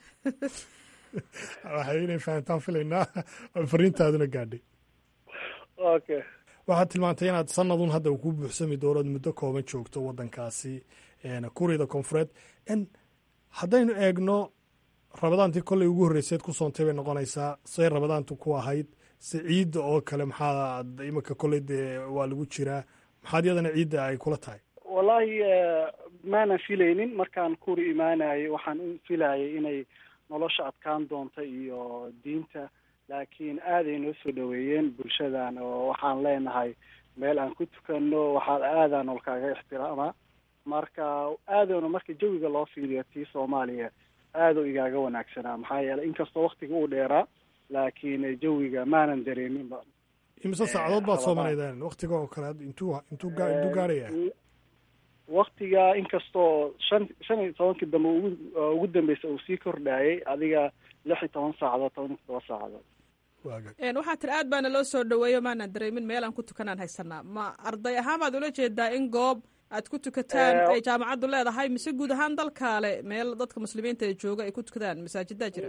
waxay inay fahantaan filaynaa fariintaaduna gaadhay okay waxaad tilmaantay inaad sanadun hadda ku buuxsami doonood muddo kooban joogto waddankaasi kuuriyada koonfureed haddaynu eegno rabadaantii kolley ugu horreyseed ku soontay bay noqonaysaa say rabadaantu ku ahayd se ciidda oo kale maxaa iminka kolley dee waa lagu jiraa maxaad yadana ciidda ay kula tahay wallahi maanan filaynin markaan kuri imaanayay waxaan u filayay inay nolosha adkaan doonta iyo diinta laakiin aaday noo soo dhaweeyeen bulshadan oo waxaan leenahay meel aan ku tukano waxaa aadaan olkaaga ixtiraamaa marka aadoona marka jawiga loo fiiriyo tii soomaaliya aaduu igaaga wanaagsanaa maxaa yeelay inkastoo waktiga uu dheeraa laakiin jawiga maanan dareeminba imise saacadood baad soo maraydeen waktiga oo kale intuu intuu intuu gaaraya waktiga inkastoo shan shan iyo tobankii dambe ugu ugu dambeysa uu sii kordhayay adiga lix iyo toban saacadood toban iyo todoba saacadood waxaa tiri aad baana loo soo dhaweeyo maanaan dareemin meel aan ku tukanaan haysanaa ma arday ahaan baad ula jeedaa in goob aad ku tukataan Eh, ay jaamacaddu leedahay mise guud ahaan dalkaale meel dadka muslimiinta ee jooga ay ku tukadaan masaajidaa jira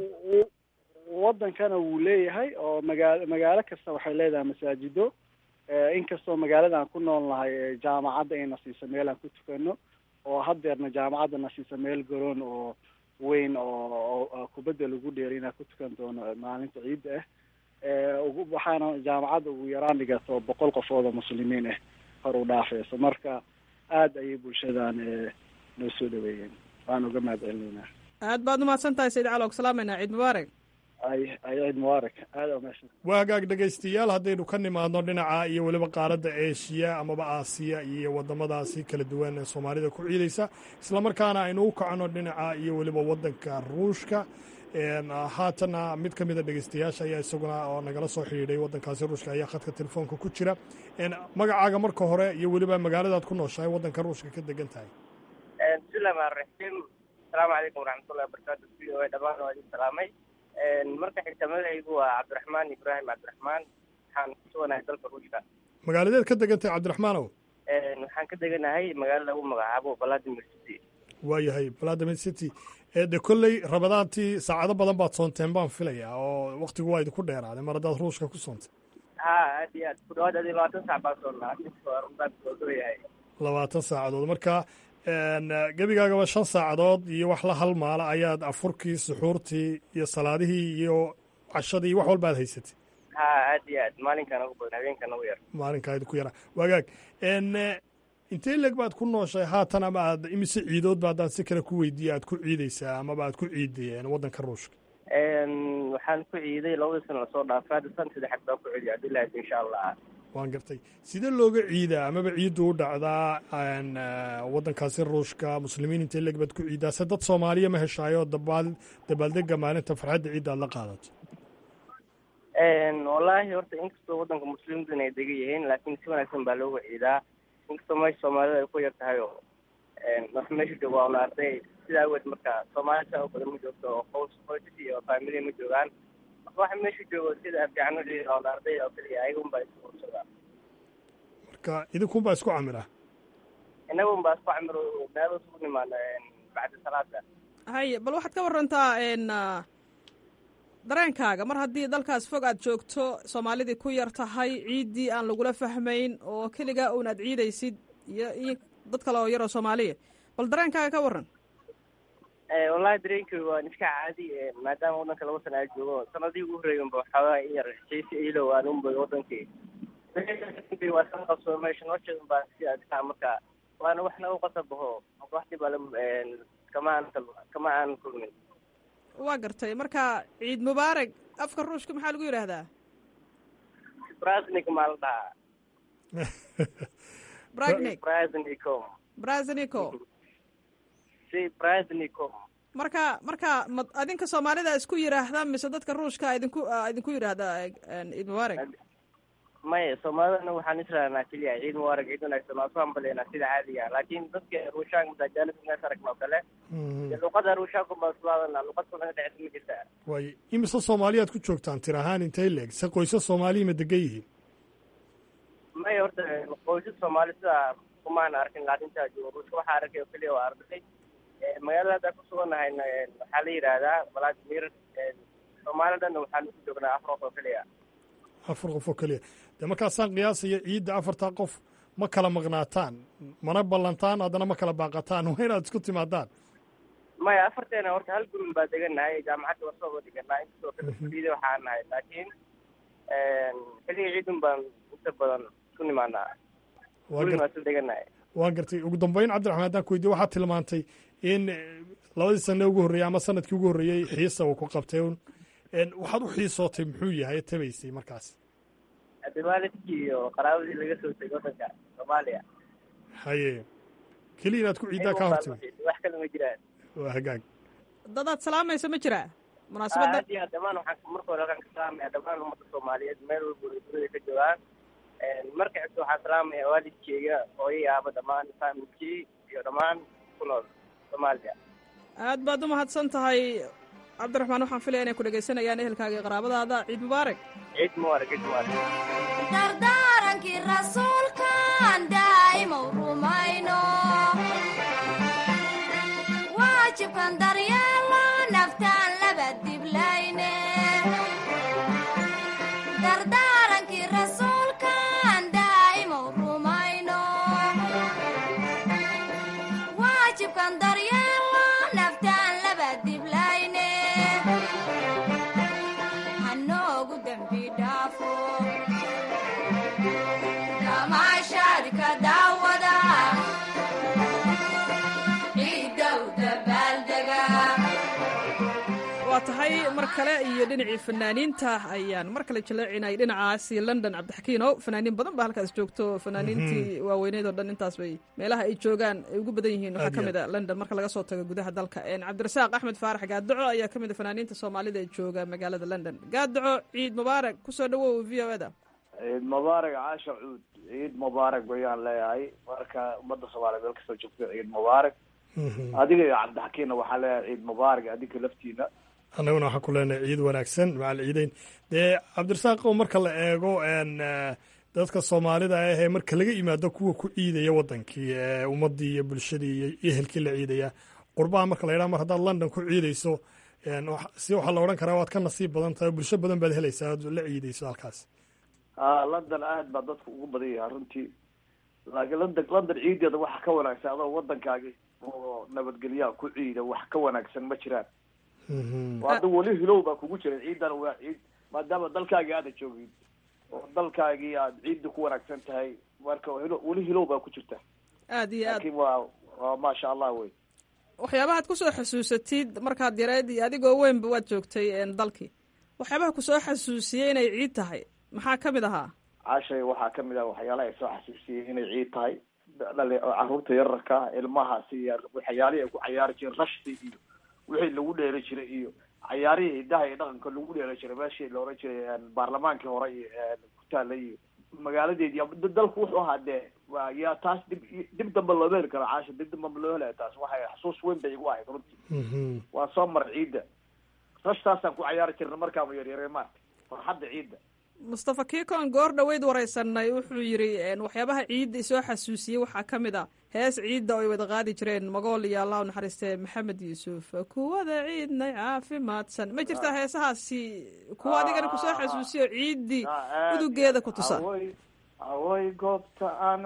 wadankana wuu leeyahay oo magaalo magaalo kasta waxay leedahay masaajido Eh, inkastoo magaaladan ku nool nahay eh, jaamacadda ayna siisa meel aan ku tukano oo haddeerna jaamacadda na siisa meel garoon oo weyn oo oo- oo kubadda lagu dheeray inaan ku tukan doono eh, maalinta ciidda ah Eh, ugu- waxaana jaamacadda ugu yaraan dhigato boqol qofood oo muslimiin ah hor u dhaafeyso marka aad ayay bulshadan eh, noo soo dhaweeyeen waan uga mahad celinaynaa aad baad umahadsan tahay sayid caloog salaamayna ciid mubaarak ay ay ciid mubaarak aada umahadsan waa hagaag dhegaystayaal haddaynu ka nimaadno dhinaca iyo weliba qaaradda eeshiya amaba aasiya iyo waddamadaasi kala duwan ee soomaalida ku ciidaysa islamarkaana aynu u kacno dhinaca iyo weliba waddanka ruushka Een, haatana mid ka mida dhegaystayaasha ayaa isaguna oo nagala soo xidhiidhay waddankaasi ruushka ayaa khadka telefoonka ku jira Een, magacaaga marka hore iyo weliba magaaladaad ku nooshahay waddanka ruushka ka degan tahay bismillahi rahmaan raxiim asalaamu calaykum waraxmatullahi wabarakaatu v o a dhammaan waa idin salaamay marka xigta magacaygu waa cabdiraxmaan ibraahim cabdiraxmaan waxaan ku suganahay dalka ruushka magaaladeed ka degan tahay cabdiraxmaanow waxaan ka deganahay magaalo lagu magacaabo vladimir city waayahay vladimir city ee de kolley rabadaantii saacado badan baad soonteen baan filayaa oo waktigu waa idinku dheeraaday mar haddaad ruushka ku soontay ha aad iyo aad ku dhawaad adi labaatan saac baan soonnaa runtaankuyahay labaatan saacadood marka een, gebigaagaba shan saacadood iyo wax la halmaala ayaad afurkii suxuurtii iyo salaadihii iyo cashadii iyo wax walba aad haysatay ha aad iyo aad maalinkan ugu badan habeenkan ugu yar maalinkaa idinku yaraa wagaag n intee leeg baad ku nooshay haatan ama aad imise ciidoodba haddaan si kale ku weydiiya aad ku ciidaysaa amaba aad ku ciidayeen waddanka ruushka waxaan ku ciiday labadii sano lasoo dhaafay hadda san saddexaad baan ku ciiday abdullahi insha allah waan gartay sidee looga ciidaa amaba ciiddu u dhacdaa n waddankaasi ruushka muslimiin intee leeg baad ku ciidaa se dad soomaaliya ma heshaayo dabaal dabaaldega maalinta farxadda ciidda aad la qaadato wallaahi horta inkastoo waddanka muslimiintu inay degan yihiin laakiin si wanaagsan baa looga ciidaa inkastoo meesha soomaalida ay ku yar tahay oo wax meesha jooga waa una arday sidaa awgeed marka soomaali saa oo badan ma joogto oo qoys qoysas iyo family ma joogaan marka waxa meesha joogo sida fiican u ciida oo arday oo keliya ayaga unbaa isku ursadaa marka idinkunbaa isku camira innaga unbaa isku camir meelo isugu nimaana bacda salaada haye bal waxaad ka warantaa n dareenkaaga mar haddii dalkaas fog aad joogto soomaalidii ku yar tahay ciiddii aan lagula fahmayn oo keligaa uun aad ciidaysid iyo iyo dad kale oo yaroo soomaaliya bal dareenkaaga ka waran wallahi dareenkeyga waan iska caadi maadaama waddanka laba sana aa joogo sanadii ugu horreeyay unba waxoogaa in yar xiisi iilow aan unbay wadankii waa san qabsoo meesha nolosheeda unbaa si adkaa marka waana wax nagu qasabaho marka wax dhib ale kama aan kama aan kulmin waa gartay marka ciid mubaarak afka ruushka maxaa lagu yidhaahdaa brasnik maa la dhahaa bragnik brasnikom brasnico si brasnikom marka marka ma adinka soomaalida isku yidhaahda mise dadka ruushka idinku idinku yidhaahda ciid mubaarak maya soomaalidana waxaan israelnaa keliya ciid mubaarak ciid wanaagsan waa ku hambaleynaa sida caadiga laakiin dadka ruushaanka madaajaalisa mees aragna oo kale dee luqada ruushaanku baa islaadana luqad kulaga dhexeysa ma jirtaa waay imise soomaaliyaad ku joogtaan tir ahaan intay leeg se qoysas soomaaliya ma degan yihiin maya horta qoysas soomaali sidaa kumaan arkin laakintaa joogo ruushka waxaa arkay oo keliya waa arday magaalada haddaa ku sugannahayna waxaa la yidhaahdaa vladimir soomaali dhanna waxaan ku joognaa afar qof oo keliya afar qof oo keliya dee markaasaan qiyaasaya ciidda afartaa qof ma kala maqnaataan mana ballantaan haddana ma kala baaqataan waa inaad isku timaadaan maya afarteena horta hal gurin baa degannahay jaamacadda waa soo deganaa inkastoo kala fuliida waxaa nahay laakiin xilliga ciidun baan inta badan isku nimaanaa gurin waa soo degannahay waan gartay ugu dambeyn cabdiraxmaan haddaan ku weydiye waxaad tilmaantay in labadii sane ugu horreeyey ama sanadkii ugu horreeyey xiisa uu ku qabtay un waxaad u xiisootay muxuu yahay tabaysay markaas adawaalidkii iyo qaraabadii laga soo tegay waddanka soomaaliya haye keliya inaad ku ciiddaa kaa hortimi wax kale ma jiraan waa hagaag dadaad salaamaysa ma jiraa munaasabadda aad iyo aad dhammaan waxaan marka hore waxaan ka salaamaya dhammaan ummadda soomaaliyeed meel walba ay dunida ka joogaan marka xigta waxaan salaamaya waalidkeyga hooyay aaba dhammaan faamilkii iyo dhammaan ku nool soomaaliya aad baad u mahadsan tahay cabdiraxmaan waxaan filaya inay ku dhegaysanayaan ehelkaaga iyo qaraabadaada ciid mubaarak ciid mubaarak ciid mubaarak dardaarankii rasuulkan daa'imow rumayno waajibkan daryeelo naftaan laba diblayne dardaarankii rasuulkan daa'imow rumayno waajibkan daryeelo naftaan laba diblayne hanoogu dembi dhaafo damaashaadka daawada ciidow dabaaldega waa tahay mar kale iyo dhinacii fanaaniinta ayaan mar kale jaleecinay dhinacaasi london cabdixakiino fanaaniin badan baa halkaas joogto fanaaniintii waaweyneed oo dhan intaas bay meelaha ay joogaan ay ugu badan yihiin waxaa Aad ka iyo mid a london marka laga soo tago gudaha dalka Een, cabdirasaaq axmed faarax gaadaco ayaa ka mid a fanaaniinta soomaalida ee jooga magaalada london gaadaco ciid mubaarak kusoo dhawow v o da ciid mubaarak caasha cuud ciid mubaarak bayaan leeyahay marka ummadda soomaaliya meel kastoo joogto ciid mubaarak adiga iyo cabdixakiinna waxaa leeyahay ciid mubaarak adinka laftiina annaguna waxaan ku leenahay ciid wanaagsan macal ciideyn dee cabdirasaaqo marka la eego n dadka soomaalida ah ee marka laga yimaado kuwa ku ciidaya wadankii ee ummadii iyo bulshadii iyo ehelkii la ciidaya qurbaha marka la yidhaha mar haddaad london ku ciidayso n wax- si waxaa la odhan karaa waad ka nasiib badan tahay bulsho badan baad helaysaa aad la ciidayso halkaas ah london aad baa dadku ugu badan yahay runtii laakiin london london ciideeda waxa ka wanaagsan adoo wadankaagi oo nabadgelyaha ku ciida wax ka wanaagsan ma jiraan hadda weli hilow baa kugu jira ciidan waa ciid maadaama dalkaagii aada joogin oo dalkaagii aad ciidda ku wanaagsan tahay marka hilo weli hilow baa ku jirta aad iyo aad laakiin waa waa maasha allah wey waxyaabahaad kusoo xasuusatid markaad yareed iyo adigoo weynba waad joogtay een, dalkii waxyaabaha kusoo xasuusiyey inay ciid tahay maxaa ka mid ahaa cashay waxaa kamid ah waxyaalaha ay soo xasuusiyey inay ciid tahay dhali caruurta yararka ah ilmahaasi iyo waxyaalihii ay ku cayaari jireen rashti iyo wixii lagu dheeri jiray iyo cayaarihii hidaha iyo dhaqanka lagu dheeri jiray meeshii la oran jiray baarlamaankii hore iyo ku taala iyo magaaladeedi d- dalku wuxuu ahaa dee waa yaa taas dib dib dambe looma heli karo caasha dib dambe loo helaya taas waxay xasuus weyn bay igu ahayd runtii waa soo mar ciidda rashtaasaan ku cayaari jirna markaama yaryare maarta farxadda ciidda mustafa kiikon goor dhoweyd waraysanay wuxuu yidhi een, waxyaabaha ciidda isoo xasuusiyey waxaa ka mid a hees ciidda oo ay wada qaadi jireen magool iyo allah u naxariistee maxamed yuusuf kuwada ciidnay caafimaadsan ma jirtaa heesahaasi kuwa adigana kusoo xasuusiyo ciiddii udugeeda ku tusa away away goobta aan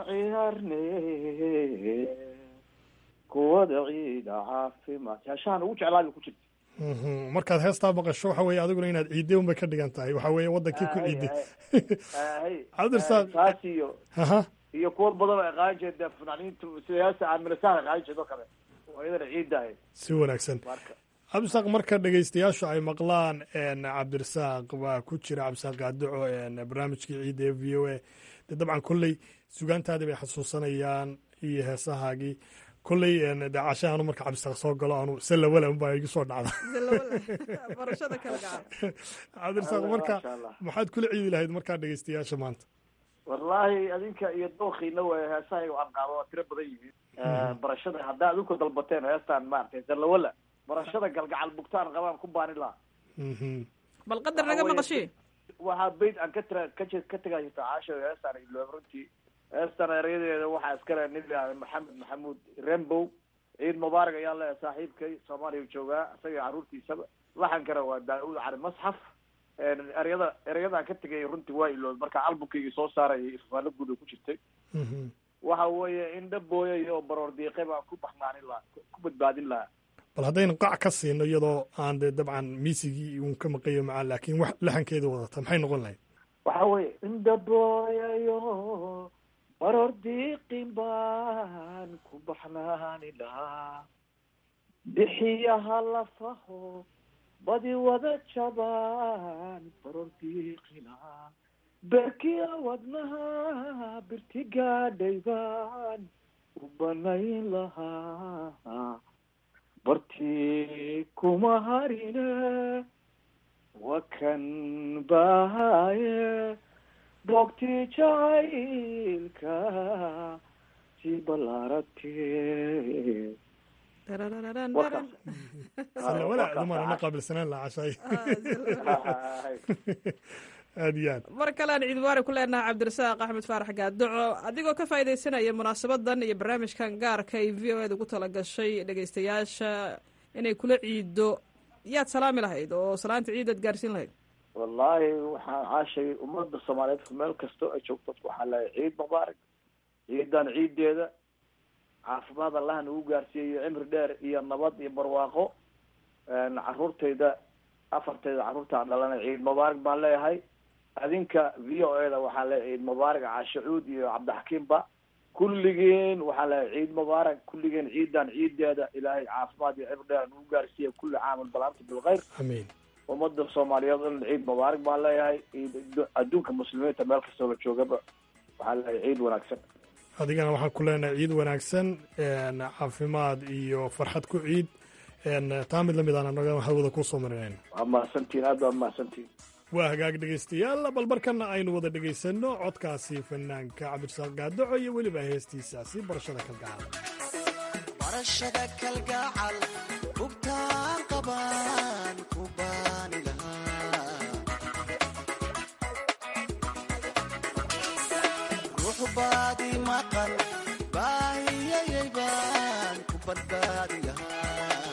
ciyaarne kuwada ciida caafimaad heeshahan ugu jeclaabay ku jirta Mhm. markaad heestaa maqasho waxa weeye adiguna inaad ciidday unbay ka dhigan tahay waxa weeye wadankii ku ciiday cabdirasaaq taas iyo aha iyo kuwa badan oo ay qaadan jireen dee fanaaniintu sida heesta aamilasaha qaadan jireen oo kale oo iyadana ciidda ahayd si wanaagsan marka cabdirasaaq marka dhegeystayaashu ay maqlaan n cabdirasaaq waa ku jira cabdirasaaq gaadaco n barnaamijkii ciidda ee v o a de dabcan kolley sugaantaadii bay xasuusanayaan iyo heesahaagii kolley n de cashaanu marka cabdirasaaq soo galo aanu salawala unbaa igu soo dhacda barashada kala gacan cabdirasaaq marka Masha Allah. maxaad kula ciidi lahayd markaa dhegeystayaasha maanta wallaahi adinka iyo dookiina way heesaha aan qaado waa tiro badan yihiin barashada haddaa adinku dalbateen heestaan maaragtay zallawala barashada galgacal bugtaan qabaan ku baani lahaa bal qadar naga maqashii waxaa beyt aan ka tira ka je- ka tegaa jirta caasho heestaan iloob runtii heestan erayadeeda waxaa iskale nin la maxamed maxamuud rembow ciid mubaarak ayaa leeyahay saaxiibkay soomaaliya joogaa isaga caruurtiisaba laxankana waa daauud cali masxaf ereyada ereyadaan ka tegay runtii waa iloob marka albumkaygii soo saarayay ifafaalo guud oo ku jirtay waxa weeye indha booyay oo baroor diiqay baan ku baxnaanin lahaa ku badbaadin lahaa bal haddaynu qac ka siino iyadoo aan de dabcan miisigii uun ka maqayo macaan laakiin wax laxankeeda wadata maxay noqon lahayd waxa weeye indha booyayo baroor diiqin baan ku baxnaani lahaa bixiyaha lafaho badi wada jabaan baroor diiqi lahaa berkiya wadnaha birti gaadhay baan u banayn lahaa bartii kuma harine wakan bahaye bogti jacaylka sii ballaaratee warkaas sala walaa dumarana qaabilsanaan la cashay aad iyo aad mar kalean ciid mubaarag ku leenahay cabdirasaaq axmed faarax gaadoco adigoo ka faaidaysanaya munaasabadan iyo barnaamijkan gaarka ay v o ed ugu talagashay dhegeystayaasha inay kula ciido yaad salaami lahayd oo salaanta ciidaad gaarsiin lahayd wallaahi waxaan caashay ummadda soomaaliyeed meel kastoo ay joogto waxaan leeyahay ciid mubaarak ciidan ciideeda caafimaad allah nagu gaarsiiyayo cimri dheer iyo nabad iyo barwaaqo caruurtayda afartayda caruurtaan dhalanay ciid mubaarak baan leeyahay adinka v o e da waxaan leeyahay ciid mubaarak caashacuud iyo cabdixakiimba kulligeen waxaan leeyahay ciid mubaarak kulligeen ciidan ciideeda ilaahay caafimaad iyo cimri dheer nagu gaarsiiya kulli caamal balaanta bilkhayr amiin ummadda soomaaliyeed in ciid mubaarak baan leeyahay adduunka muslimiinta meel kastoo la joogaba waxaan leeyahay ciid wanaagsan adigana waxaan ku leenahay ciid wanaagsan caafimaad iyo farxad ku ciid taa mid lamid aan anaga hawada kusoo marinayn waa mahadsantiin aad baa mahadsantiin waa hagaag dhegaystayaal bal markana aynu wada dhegaysanno codkaasi fanaanka cabdirasaaq gaadoco iyo weliba heestiisaasi barashada kalgacal barashada kalgacal bugtaan qabaan ku baani lahaa ruux baadi maqan baahiyayay baan ku badbaadi lahaa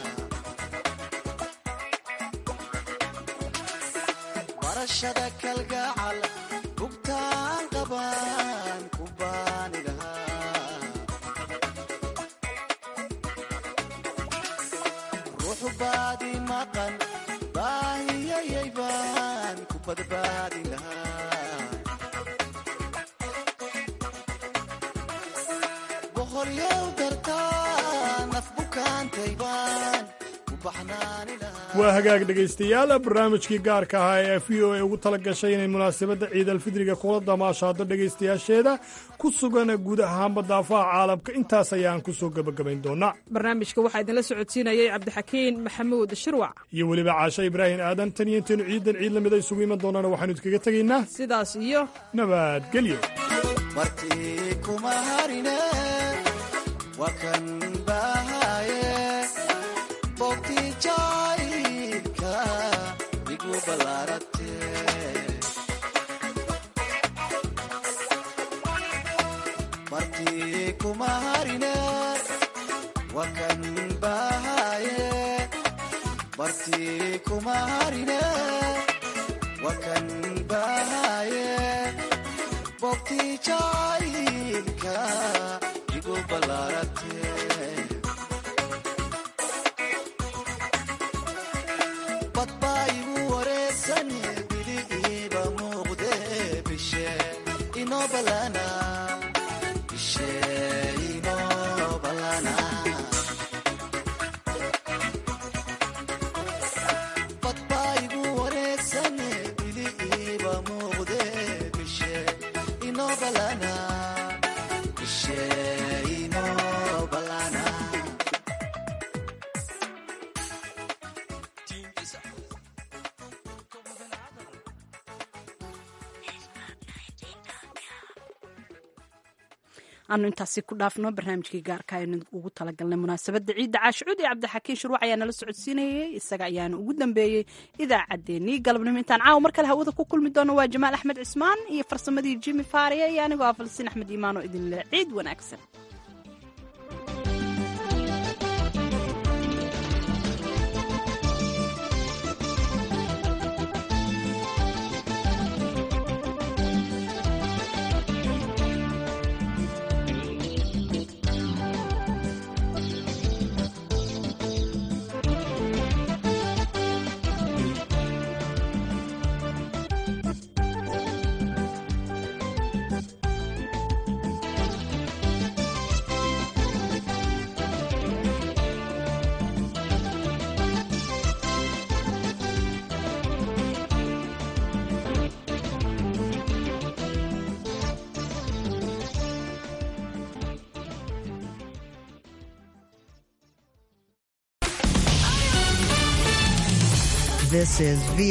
barashada kalgacal bugtaan qabaan ku baani lahaa ruux baadi maqan baahiyayay baan ku badbaadi lahaa boqolyow dartaa naf bukaantay baan ku baxnaani lahaa waa hagaag dhegaystayaal barnaamijkii gaarka ahaa ee v o a ugu tala gashay inay munaasabadda ciidalfidriga kula damaashaado dhegaystayaasheeda ku sugan guud ahaanba daafaha caalamka intaas ayaan ku soo gebagabayn doonaa barnaamijka waxaa idinla socodsiinayay cabdixakiin maxamuud shirwac iyo weliba caasho ibraahim aadan tan iyo intaynu ciidan ciid lamida isugu iman doonana waxaanu idkaga tegaynaa sidaas iyo nabadgelyo martii kuma harine waa kan bahaye bogtii jacaylka igu ballaarate martii kuma harine waa kan bahaye martii kuma harine waa kan bahaye bogtii jacaylka igu ballaarate badbaa igu wareegsan bili iiba muuqde bishe inoo ballana bishe inoo ballana badbaa igu wareegsan bili iiba muuqde bishe inoo ballana bishe inoo ballana aanu intaasi ku dhaafno barnaamijkii gaarka aynu ugu talagalnay munaasabadda ciidda caashicuud iyo cabdixakiin shuruuc ayaa nala socodsiinayey isaga ayaana ugu dambeeyey idaacaddeenii galabnimo intaan caawa mar kale hawada ku kulmi doono waa jamaal axmed cismaan iyo farsamadii jimi faariya iyo anigoo ah falsiin axmed iimaan oo idinle ciid wanaagsan This is